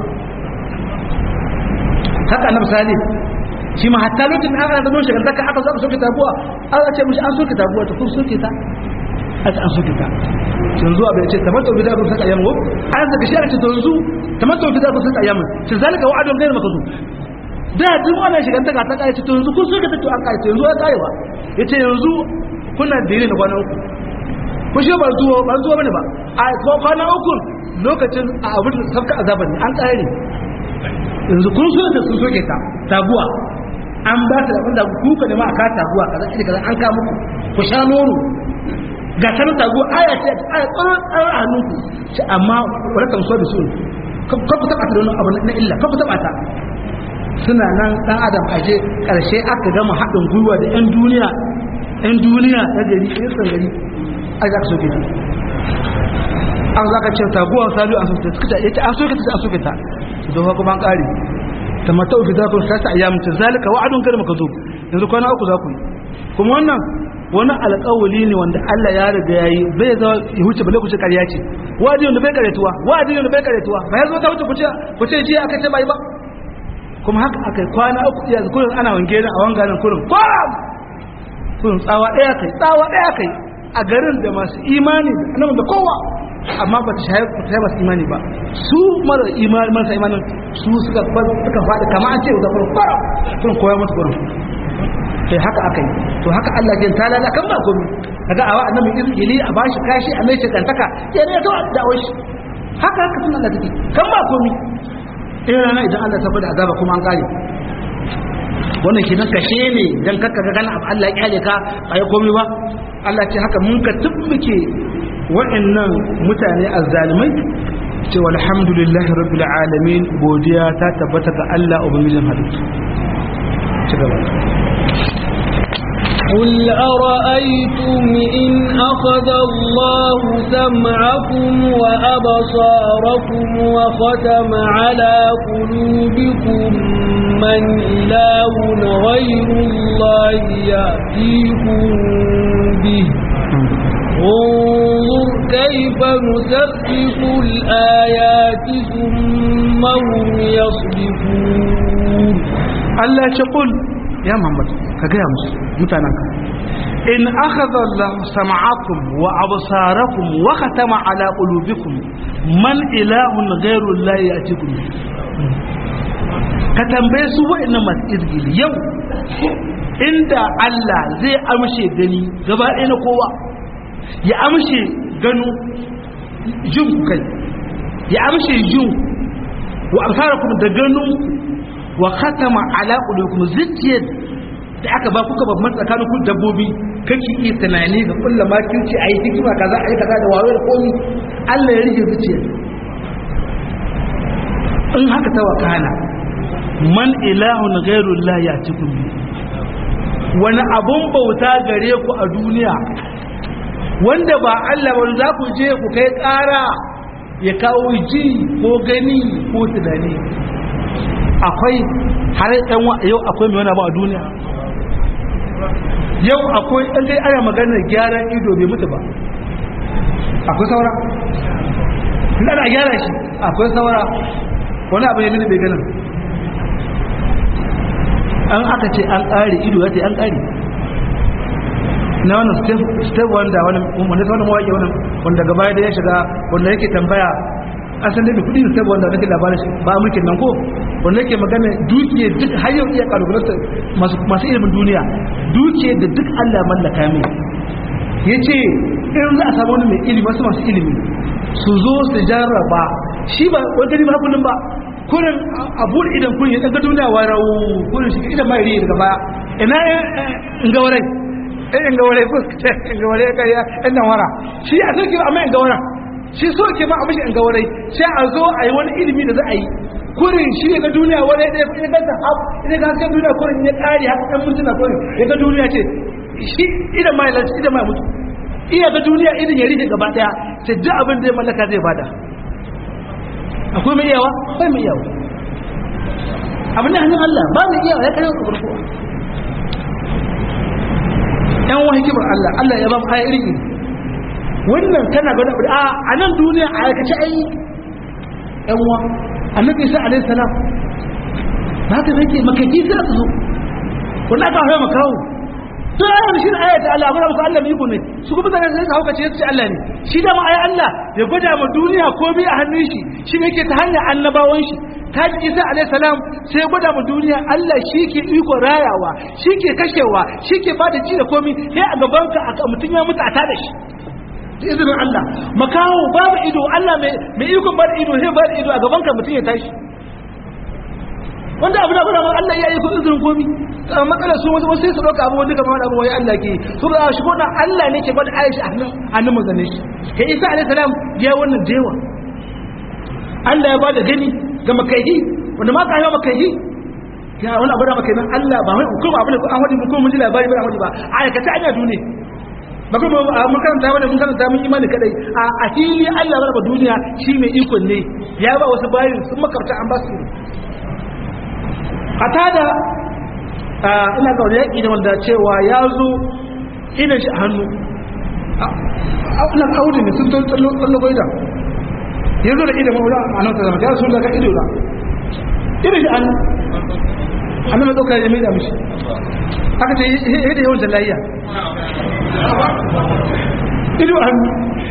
haka na misali shi ma hatta lokacin da aka zama shagantaka aka zo aka soke tabuwa aka ce mishi an soke tabuwa ta kun soke ta aka an soke ta yanzu a bai ce tamattu bi da kun saka yamu an saka shi aka ce to yanzu tamattu bi da kun saka yamu shi zalika wa'adun ghayr makazu da duk wannan shigantaka ta kai ce to yanzu kun soke ta to an kai to yanzu ya kai ba yace yanzu kuna dire na kwana uku ko shi ba zuwa ba zuwa bane ba a kwana uku lokacin a abin da sabka azaban ne an kare yanzu kun so da sun soke ta taguwa an ba ta abin da kuka da ma aka taguwa kaza ida kaza an ka muku ku sha nono ga ta taguwa aya ce aya tsara tsara a hannunku ce amma wala kan so da su ka ku taba ta da abu na illa ka ku taba ta suna nan dan adam aje karshe aka gama haɗin gwiwa da yan duniya yan duniya na gari yan gari a za ka soke ta an za ka ce taguwa sabiu an soke ta suka ce an soke ta an soke ta don haka ban kare ta mata uku za ku sasa ayyamin ta zalika wa'adun kada maka zo yanzu kwana uku za ku yi kuma wannan wani alƙawali ne wanda Allah ya riga yayi bai zo ya huce bale ku ce ƙarya ce wa'adi wanda bai karetuwa wa'adi wanda bai karetuwa ba ya zo ta huce ku ce ku ce jiya aka ce bai ba kuma haka aka yi kwana uku ya kullun ana wange a wanganin kullun kwam kullun tsawa ɗaya kai tsawa ɗaya kai a garin da masu imani da da kowa amma ba ta shaye masu imani ba su mara imani marasa imanin su suka suka faɗi kama an ce da kuma fara sun koya musu gurin sai haka aka yi to haka Allah ke talala kan ba komi kaga awa annabi izgili a bashi kashi a mai shekantaka ya ne to da shi haka haka sun Allah take kan ba komi in rana idan Allah ta bada azaba kuma an kare wannan kenan kashe ne dan kakka ga kana Allah ya kyale ka ba ya komi ba Allah ce haka mun ka tumbuke waɗannan mutane azzalimai ce walhamdulillahi rabbil alamin godiya ta tabbata ga Allah ubangijin halittu ci gaba قل أرأيتم إن أخذ الله سمعكم وأبصاركم وختم على قلوبكم من إله غير الله يأتيكم به انظر كيف نسبح الآيات ثم هم يصدفون Allah ce kul ya Muhammad ka gaya musu mutanenka in akhadha Allah sam'akum wa absarakum wa khatama ala qulubikum man ilahun ghayru Allah ya'tikum ka tambaye su wa'annan masu izgili yau inda Allah zai amshe gani gaba ɗaya na kowa ya amshe gano jin kai ya amshe jin wa absarakum da ganin wa khatama ala qulubikum zuciyar da aka ba kuka babban tsakanin ku dabbobi kake iya tunani ga kullum ma kinci ayi hikima kaza ayi kaza da wayo da komi Allah ya rige zuciyar in haka ta wakana man ilahun ghairullah ya cikin bi wani abun bauta gare ku a duniya wanda ba Allah ba za ku je ku kai ƙara ya kawo ji ko gani ko tunani akwai har ɗan yau akwai mai wani abu a duniya yau akwai ɗan dai ana maganar gyaran ido bai mutu ba akwai saura ana gyara shi akwai saura wani abu ya mini bai ganin an aka ce an ƙare ido ya ce an ƙare na wannan step wanda wani wanda wani mawaƙi wani wanda gaba da ya shiga wanda yake tambaya asan da kudi da step wanda nake labarin shi ba mulkin nan ko wanda yake magana dukiya duk har yau iya kalubalanta masu masu ilimin duniya dukiya da duk Allah mallaka mai yace in za a samu wani mai ilimi wasu masu ilimi su zo su jarraba shi ba wani gani ba kullum ba kurin abu idan kun ya daga duniya warau kurin shi idan mai riya daga baya ina in ga warai in ga warai fuska in ga warai kariya in nan wara shi a sarki amma in ga wara shi so ke ma abin in ga warai sai a zo a yi wani ilimi da za a yi kurin shi ya ga duniya warai ɗaya ya ga ta hap idan ga hasken duniya kurin ya ƙari haka ɗan mutuna kurin ya ga duniya ce shi idan mai lanci idan mai mutu iya ga duniya irin ya rike gaba daya sai duk abin da ya mallaka zai bada akwai mai iyawa akwai mai iyawa abin da hannun Allah ba mai iyawa ya kai ka farko yan wani kibar Allah Allah ya ba mu aya iri wannan kana ga a a nan duniya a aikace ai yan uwa annabi isa alaihi salam ba ka nake makaki sai aka zo wannan aka hawa makawo to ya yi shi ayat da Allah muna muku Allah mai iko ne su kuma zaka sai hauka ce su Allah ne shi da ma ayi Allah ya gwada ma duniya komai a hannun shi shi ne yake ta hanyar annabawan shi ta ji Isa alaihi salam sai ya gwada ma duniya Allah shi ke iko rayawa shi ke kashewa shi ke bada ji da komai sai a gaban ka mutum ya mutu a tada shi da izinin Allah makawo babu ido Allah mai iko bada ido sai bada ido a gaban ka mutum ya tashi wanda abu da guda ma Allah ya yi ku izinin komi matsalar su wasu sai su ɗauka abu wanda kamar abu wai Allah ke su da shi wannan Allah ne ke bada Aisha a hannun hannun manzannin shi kai Isa alaihi salam ya wannan dewa Allah ya bada gani ga makaihi wanda ma ka yi makaihi ya wani abu da makai nan Allah ba mai hukuma abu da an wadi mu ko mun ji labari ba wadi ba a aikata anya duniya ba kuma mun karanta wani mun karanta mun imani kadai a fili Allah ya raba duniya shi mai ikon ne ya ba wasu bayin sun makarta an ba su katada ina ga wani yaƙi da wanda cewa ya zo idan shi a hannu ina audi ne sun tsallo goida ya zo da idan maula a nan zama ya sun daga ido da idan shi hannu hannu mai ɗaukar ya mai da mishi aka ce yadda yawan jalayya ido hannu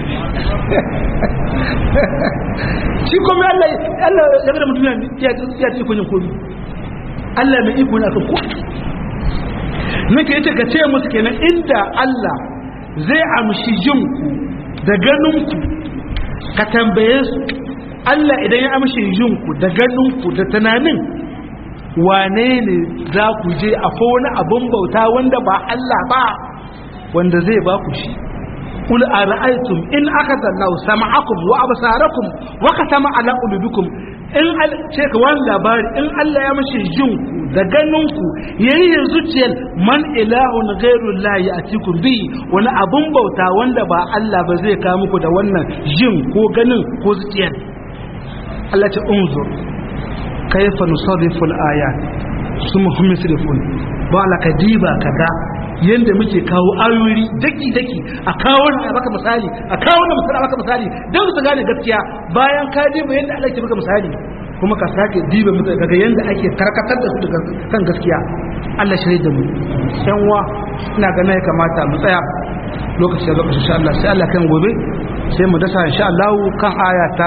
shi kome Allah ya gada mutum ya ce kunyin komi Allah mai iko na kan komi nake yace ka ce musu kenan inda Allah zai amshi jinku da ganinku ka tambaye su Allah idan ya amshi jinku da ganinku da tunanin wane ne za ku je a wani abin bauta wanda ba Allah ba wanda zai ba ku shi قل أرأيتم إن أخذ الله سمعكم وأبصاركم وختم على قلوبكم in ce ka wani labari in Allah ya mashi jinku da ganinku yayi yin zuciyar man ilahun ghairun lahi a cikin bi wani abun bauta wanda ba Allah ba zai kawo muku da wannan jin ko ganin ko zuciyar Allah ce unzur kayfa nusarrifu al-ayat summa hum yusrifun ba la kadiba kaga yanda muke kawo ayoyi daki daki a kawo a baka misali a kawo na misali a baka misali don su gane gaskiya bayan ka diba yanda Allah ke baka misali kuma ka sake diba mutu daga yanda ake karkatar da su daga kan gaskiya Allah shirye da mu yan uwa ina ga ya kamata mu tsaya lokaci da lokaci insha Allah sai Allah kan gobe sai mu dasa insha Allah kan aya ta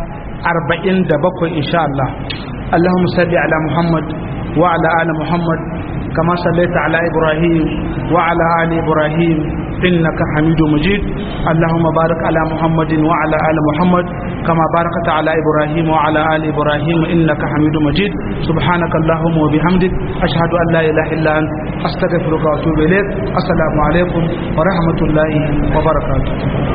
47 insha Allah اللهم صل على محمد وعلى آل محمد كما صليت على إبراهيم وعلى آل إبراهيم إنك حميد مجيد اللهم بارك على محمد وعلى آل محمد كما باركت على إبراهيم وعلى آل إبراهيم إنك حميد مجيد سبحانك اللهم وبحمدك أشهد أن لا إله إلا أنت أستغفرك وأتوب إليك السلام عليكم ورحمة الله وبركاته